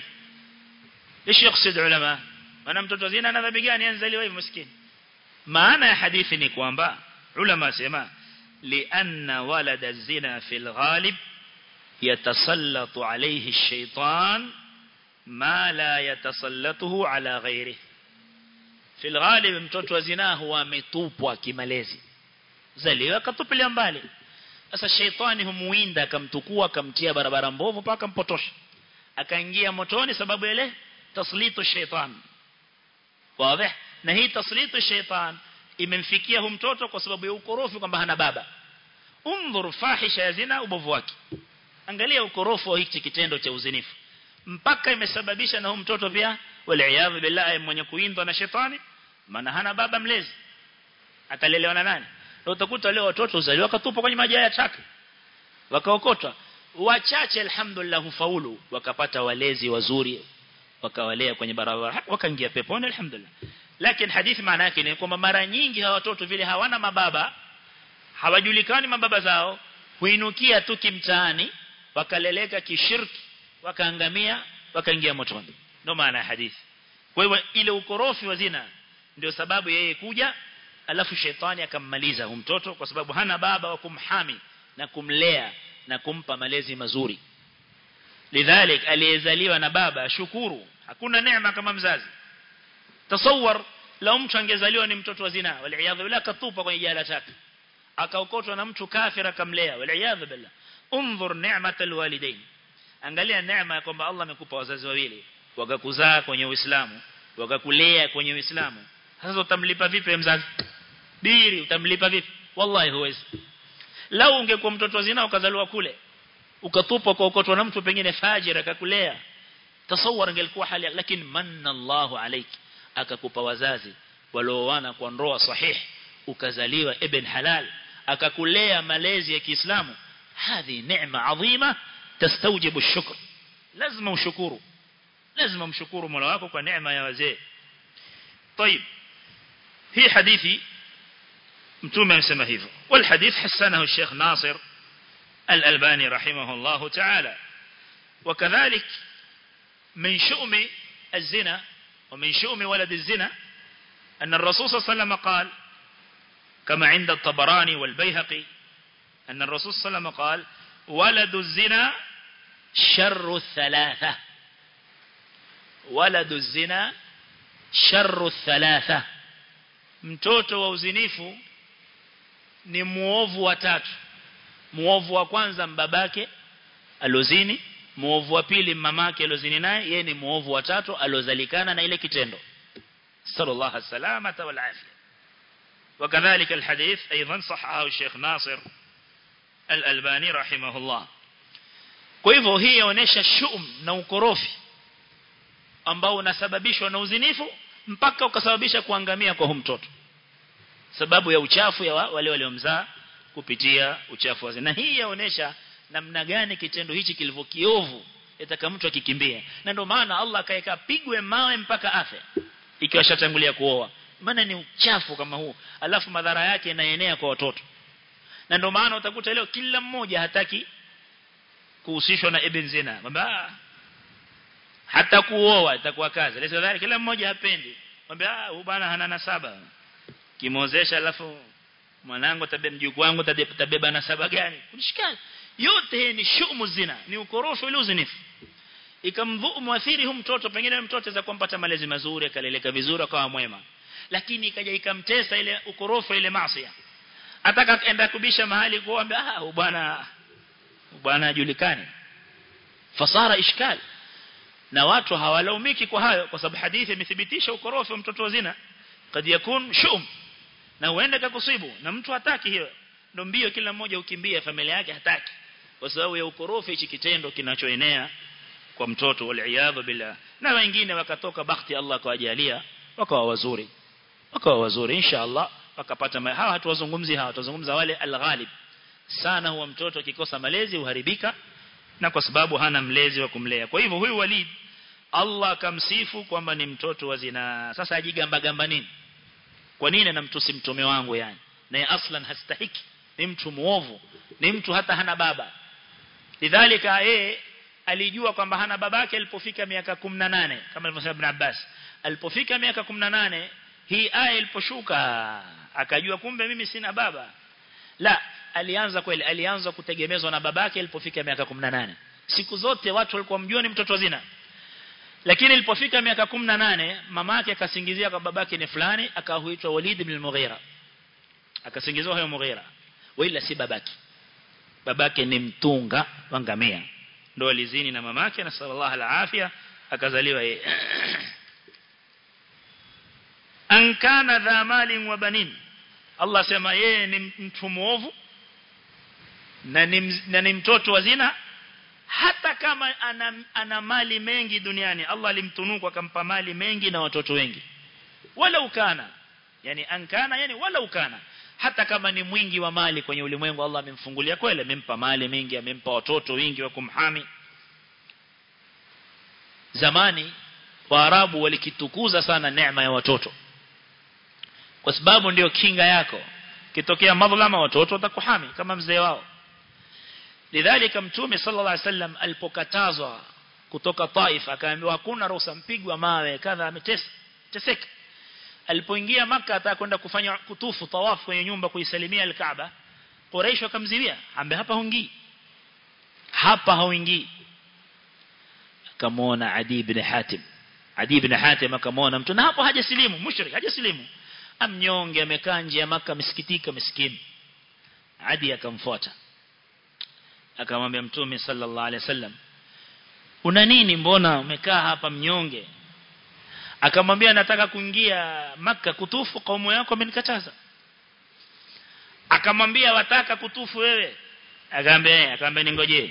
ايش يقصد علماء انا mtoto wa zina ana dhambi gani anzaliwa hivi maskini maana ya hadithi ni kwamba ulama sema لأن ولد الزنا في الغالب يتسلط عليه الشيطان ما لا يتسلطه على غيره في الغالب mtoto wa zina huwa ametupwa kimalezi zaliwa katupilia mbali sasa sheitani humuinda akamtukua akamtia barabara mbovu mpaka mpotosha akaingia motoni sababu ile taslitu shaitan wazi na hii taslitu shaitan imemfikia hu mtoto kwa sababu ya ukorofi kwamba hana baba undhur fahisha ya zina ubovu wake angalia ukorofu wa hiki kitendo cha uzinifu mpaka imesababisha na huyo mtoto pia wal billahi mwenye kuindwa na shetani maana hana baba mlezi atalelewa na nani na utakuta leo watoto uzaliwa wakatupwa kwenye maji ya taka wakaokotwa wachache alhamdulillah hufaulu wakapata walezi wazuri wakawalea kwenye barabara wakaingia peponi alhamdulillah lakini hadithi maana yake ni kwamba mara nyingi hawa watoto vile hawana mababa hawajulikani mababa zao huinukia tu kimtaani wakaleleka kishirki wakaangamia wakaingia motoni ndio maana ya hadithi kwa hivyo ile ukorofi wa zina ndio sababu yeye kuja alafu shetani akammaliza huyo mtoto kwa sababu hana baba wa kumhami na kumlea na kumpa malezi mazuri lidhalik aliyezaliwa na baba shukuru hakuna neema kama mzazi tasawwar lau mtu angezaliwa ni mtoto wa zina waliaadha bila katupa kwenye jala taka akaokotwa na mtu kafira akamlea waliaadha billah unzur ni'mat alwalidain angalia neema ya kwamba Allah amekupa wazazi wawili wakakuzaa kwenye Uislamu wakakulea kwenye Uislamu sasa utamlipa vipi mzazi diri utamlipa vipi wallahi huwezi lau ungekuwa mtoto wa zina ukazaliwa kule ukatupwa kwa ukotwa na mtu pengine fajira akakulea tasawwar ingelikuwa hali lakini manna Allahu alayki akakupa wazazi walioana kwa ndoa sahihi ukazaliwa ibn halal akakulea malezi ya Kiislamu hadhi neema adhima tastawjibu ash-shukr lazima ushukuru lazima mshukuru Mola wako kwa neema ya wazee طيب hii hadithi mtume amesema hivyo wal hadith hasanahu Sheikh Nasir Al-Albani rahimahullah ta'ala وكذلك من شؤم الزنا ومن شؤم ولد الزنا أن الرسول صلى الله عليه وسلم قال كما عند الطبراني والبيهقي أن الرسول صلى الله عليه وسلم قال ولد الزنا شر الثلاثة ولد الزنا شر الثلاثة mtoto wa uzinifu ni muovu wa tatu muovu wa kwanza mbabake alozini muovu wa pili mamake alozini naye yeye ni muovu wa tatu alozalikana na ile kitendo sallallahu alaihi wasallam wal afia وكذلك الحديث أيضا صححه الشيخ ناصر الألباني رحمه الله kwa hivyo hii yaonesha shum na ukorofi ambao unasababishwa na uzinifu mpaka ukasababisha kuangamia kwa huyo mtoto sababu ya uchafu ya wale waliomzaa kupitia uchafu wa zina hii yaonesha namna gani kitendo hichi kilivyo kiovu yataka mtu akikimbia na ndio maana Allah akaeka pigwe mawe mpaka afe ikiwa shatangulia kuoa maana ni uchafu kama huu alafu madhara yake yanaenea kwa watoto na ndio maana utakuta leo kila mmoja hataki kuhusishwa na ibn zina kwamba hata kuoa itakuwa kazi leo dhali kila mmoja hapendi kwamba ah huyu bwana hana nasaba kimozesha alafu mwanangu tabe mjukuu wangu tabeba nasaba gani kunishikana yote ni shumu zina ni ukorofi ule uzinifu ikamdhuru muathiri hu mtoto pengine mtoto za kumpata malezi mazuri akaleleka vizuri akawa mwema lakini ikaja ikamtesa ile ukorofi ile maasi ataka enda kubisha mahali kuomba ah bwana bwana ajulikane fasara ishkal na watu hawalaumiki kwa hayo kwa sababu hadithi imethibitisha ukorofi wa mtoto wa zina kad yakun shum na huenda kakusibu na mtu hataki hiyo ndio mbio kila mmoja ukimbia familia yake hataki kwa sababu ya ukorofi hichi kitendo kinachoenea kwa mtoto wal billah na wengine wakatoka bakhti Allah kawajalia wakawa wazuri wakawa wazuri insha Allah wakapata hawa hatuwazungumzi hawa tuzungumza wale alghalib sana huwa mtoto akikosa malezi uharibika na kwa sababu hana mlezi wa kumlea kwa hivyo huyu Walid Allah akamsifu kwamba ni mtoto wa zina sasa ajigamba gamba nini kwa nini anamtusi mtume wangu yani naye aslan hastahiki ni mtu muovu ni mtu hata hana baba lidhalika yeye alijua kwamba hana babake alipofika miaka 18 kama alivyosema Ibn Abbas alipofika miaka 18 hii aya iliposhuka akajua kumbe mimi sina baba la alianza kweli alianza kutegemezwa na babake alipofika miaka 18 siku zote watu walikuwa mjua ni mtoto wa zina lakini ilipofika miaka 18 mamake akasingizia kwa babake ni fulani akahuitwa Walid ibn al-Mughira akasingiziwa hayo Mughira wala si babake babake ni mtunga wa ngamia ndo alizini na mamake na sallallahu alafia akazaliwa yeye an kana dha malin wa banin Allah sema yeye ni mtu muovu na ni, na ni mtoto wa zina hata kama ana, ana mali mengi duniani Allah alimtunuku akampa mali mengi na watoto wengi wala ukana yani ankana yani wala ukana hata kama ni mwingi wa mali kwenye ulimwengu Allah amemfungulia kweli amempa mali mengi amempa watoto wengi wa kumhami zamani waarabu walikitukuza sana neema ya watoto kwa sababu ndio kinga yako kitokea madhlama watoto watakuhami kama mzee wao lidhalika mtume sallallahu alaihi wasallam alipokatazwa kutoka Taif akaambiwa hakuna ruhusa mpigwa mawe kadha ametesa teseka alipoingia maka atakwenda kufanya kutufu tawaf kwenye nyumba kuisalimia al-Kaaba Quraysh wakamziwia ambe hapa hungii hapa hauingii akamwona Adi ibn Hatim Adi ibn Hatim akamwona mtu na hapo hajasilimu mushrik hajasilimu amnyonge amekaa nje ya maka msikitika miskini Adi akamfuata akamwambia mtume sallallahu alaihi wasallam una nini mbona umekaa hapa mnyonge akamwambia nataka kuingia maka kutufu kaumu yako amenikataza akamwambia wataka kutufu wewe akamwambia akamwambia ningoje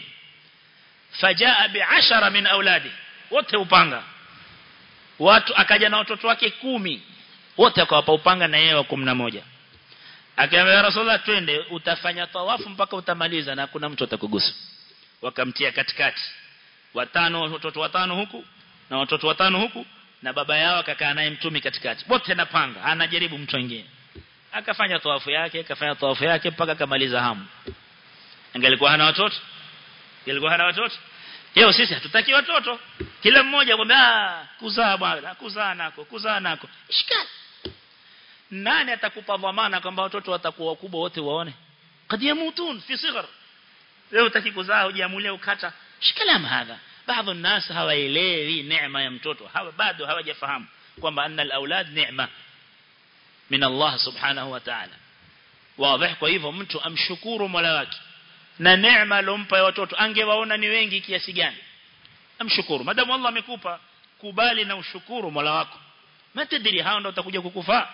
fajaa bi'ashara min auladi wote upanga watu akaja na watoto wake kumi wote akawapa upanga na yeye wa 11 Akaambia Rasulullah twende utafanya tawafu mpaka utamaliza na kuna mtu atakugusa. Wakamtia katikati. Watano watoto watano huku na watoto watano huku na baba yao akakaa naye mtumi katikati. Wote napanga, anajaribu mtu mwingine. Akafanya tawafu yake, akafanya tawafu yake mpaka akamaliza hamu. Angelikuwa hana watoto? Angelikuwa hana watoto? Leo sisi hatutaki watoto. Kila mmoja kwamba kuzaa bwana, kuzaa nako, kuzaa nako. Ishikali nani atakupa dhamana kwamba watoto watakuwa wakubwa wote waone kad yamutun fi sighar leo utaki kuzaa hujamulia ukata shikalam hadha baadhi الناس hawaelewi neema ya mtoto hawa bado hawajafahamu kwamba anna al-aulad neema min Allah subhanahu wa ta'ala wazi kwa hivyo mtu amshukuru Mola wake na neema alompa ya watoto angewaona ni wengi kiasi gani amshukuru madamu Allah amekupa kubali na ushukuru Mola wako matadiri hao ndio utakuja kukufaa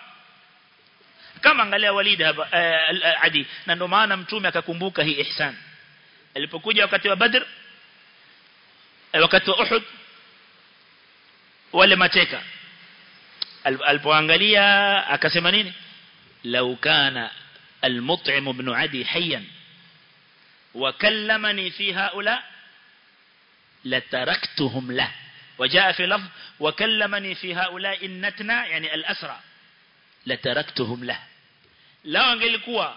kama angalia Walid hapa uh, Adi na ndio maana mtume akakumbuka hii ihsan alipokuja wakati wa Badr wakati wa Uhud wale mateka alipoangalia akasema nini law kana المطعم بن عدي حيا وكلمني في هؤلاء لتركتهم له وجاء في لفظ وكلمني في هؤلاء النتنا يعني الأسرى لتركتهم له lao angelikuwa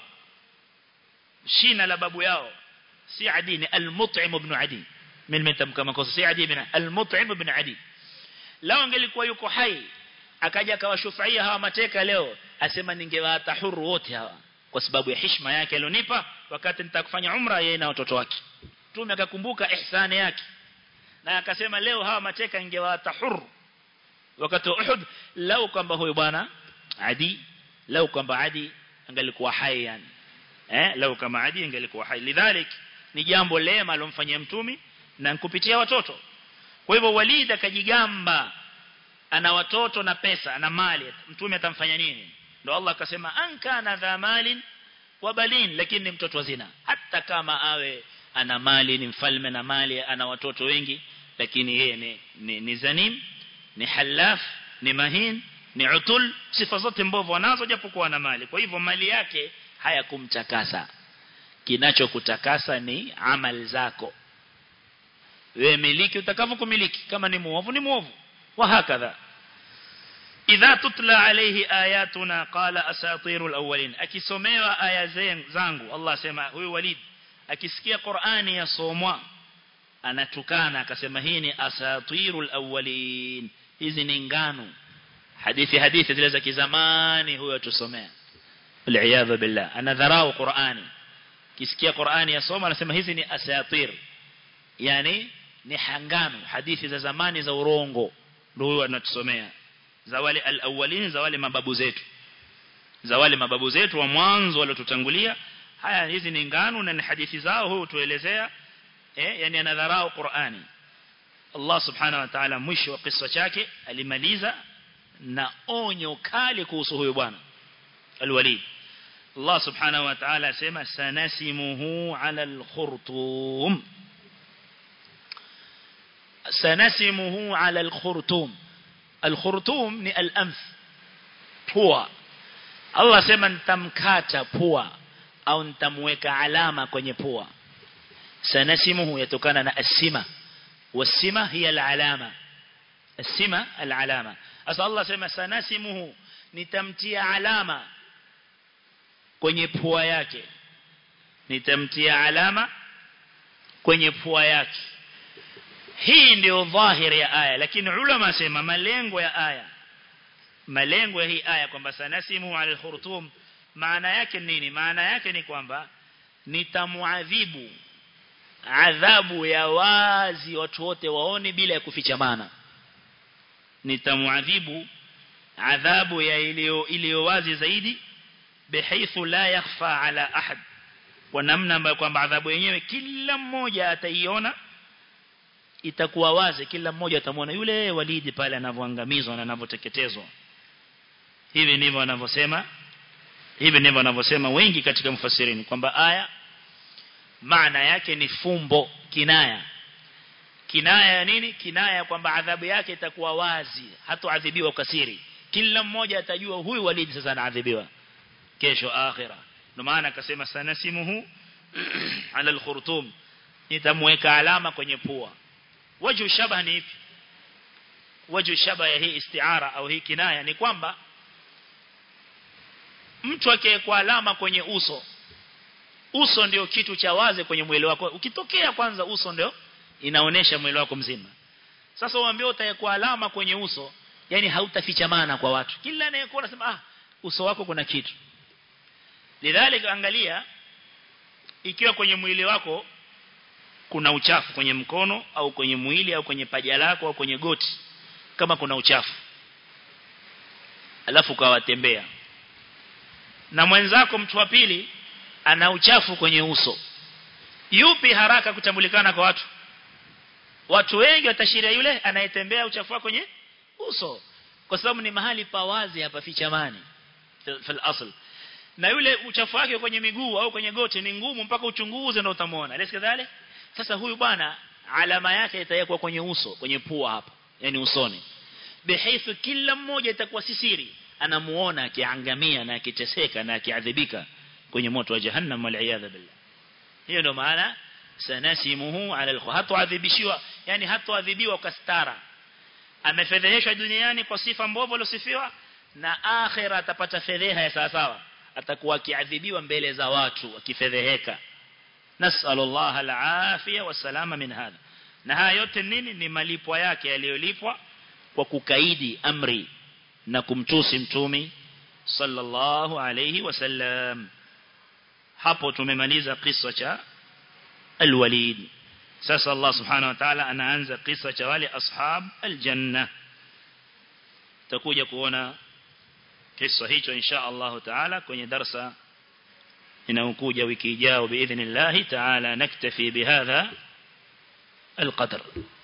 shina la babu yao si adi ni al-mut'im ibn adi mimi nimetamka makosa si adi ibn al-mut'im ibn adi lao angelikuwa yuko hai akaja akawashufaia hawa mateka leo asema ningewaata huru wote hawa kwa sababu ya heshima yake alionipa wakati nitakufanya umra yeye na watoto wake tume akakumbuka ihsani yake na akasema leo hawa mateka ningewaata huru wakati wa Uhud lao kwamba huyo bwana adi lau kwamba adi angalikuwa hai yani eh lau kama adi angalikuwa hai lidhalik ni jambo lema alomfanyia mtumi na kupitia watoto kwa hivyo walid akajigamba ana watoto na pesa ana mali mtume atamfanya nini ndio Allah akasema ankana dha malin wa balin lakini ni mtoto wa zina hata kama awe ana mali ni mfalme na mali ana watoto wengi lakini yeye ni, ni, ni zanim ni halaf ni mahin ni utul sifa zote mbovu wanazo japokuwa na mali kwa hivyo mali yake hayakumtakasa kinachokutakasa ni amali zako wewe miliki utakavyokumiliki kama ni muovu ni muovu wa hakadha idha tutla alayhi ayatuna qala asatirul awwalin akisomewa aya zangu Allah sema huyu walid akisikia Qur'ani yasomwa anatukana akasema hii ni asatirul awwalin hizi ni ngano hadithi hadithi zile za kizamani huyo tusomea aliyadha billah anadharau Qur'ani kisikia Qur'ani yasoma anasema hizi ni asatir yani ni hangano hadithi za zamani za urongo ndio huyo anatusomea za wale alawalin za wale mababu zetu za wale mababu zetu wa mwanzo waliotutangulia haya hizi ni ngano na ni hadithi zao huyo tuelezea eh yani anadharau Qur'ani Allah subhanahu wa ta'ala mwisho wa kisa chake alimaliza na onyo kali kuhusu huyo bwana alwalid Allah subhanahu wa ta'ala sema sanasimuhu ala alkhurtum sanasimuhu ala al-khurtum al-khurtum ni al-anf pua Allah sema nitamkata pua au nitamweka alama kwenye pua sanasimuhu yatokana na asima wasima hiya al-alama asima al-alama asa Allah sema sanasimuhu nitamtia alama kwenye pua yake nitamtia alama kwenye pua yake hii ndio dhahiri ya aya lakini ulama sema malengo ya aya malengo ya hii aya kwamba sanasimu ala khurtum maana yake nini maana yake ni kwamba nitamuadhibu adhabu ya wazi watu wote waone bila ya kufichamana nitamuadhibu adhabu ya iliyo iliyo wazi zaidi bihaythu la yakhfa ala ahad kwa namna ambayo kwamba adhabu yenyewe kila mmoja ataiona itakuwa wazi kila mmoja atamwona yule walidi pale anavyoangamizwa na anavyoteketezwa hivi ndivyo wanavyosema hivi ndivyo wanavyosema wengi katika mfasirini kwamba aya maana yake ni fumbo kinaya kinaya ya nini kinaya kwamba adhabu yake itakuwa wazi hatoadhibiwa kasiri kila mmoja atajua huyu walidi sasa anaadhibiwa kesho akhira ndio maana akasema sanasimuhu ala alkhurtum nitamweka alama kwenye pua waju shabah ni ipi waju shabah ya hii istiara au hii kinaya ni kwamba mtu akiwekwa alama kwenye uso uso ndio kitu cha wazi kwenye mwili wako ukitokea kwanza uso ndio inaonesha mwili wako mzima sasa uambie utawekwa alama kwenye uso yani hautafichamana kwa watu kila anayekuona anasema ah uso wako kuna kitu lidhalika angalia ikiwa kwenye mwili wako kuna uchafu kwenye mkono au kwenye mwili au kwenye paja lako au kwenye goti kama kuna uchafu alafu kawatembea na mwenzako mtu wa pili ana uchafu kwenye uso yupi haraka kutambulikana kwa watu watu wengi watashiria yule anayetembea uchafu wake kwenye uso kwa sababu ni mahali pawazi hapa fichamani fil asl na yule uchafu wake kwenye miguu au kwenye goti ni ngumu mpaka uchunguze ndio utamwona lesi kadhale sasa huyu bwana alama yake itawekwa kwenye uso kwenye pua hapa yani usoni bihaifu kila mmoja itakuwa sisiri anamuona akiangamia na akiteseka na akiadhibika kwenye moto wa jahannam wal iyadha billah hiyo ndio maana sanasimuhu ala al hatuadhibishiwa yani hatuadhibiwa kwa stara amefedheheshwa duniani kwa sifa mbovu alosifiwa na akhira atapata fedheha ya sawa sawa atakuwa akiadhibiwa mbele za watu akifedheheka nasallallahu alafia wasalama min hadha na haya yote nini ni malipo yake yaliyolipwa kwa kukaidi amri na kumtusi mtumi sallallahu alayhi wasallam hapo tumemaliza kisa cha alwalid sasa Allah subhanahu wa ta'ala anaanza kisa cha wale ashab aljanna tutakuja kuona kisa hicho insha Allah taala kwenye darsa inayokuja wiki ijayo biidhnillah taala naktafi bihadha القدر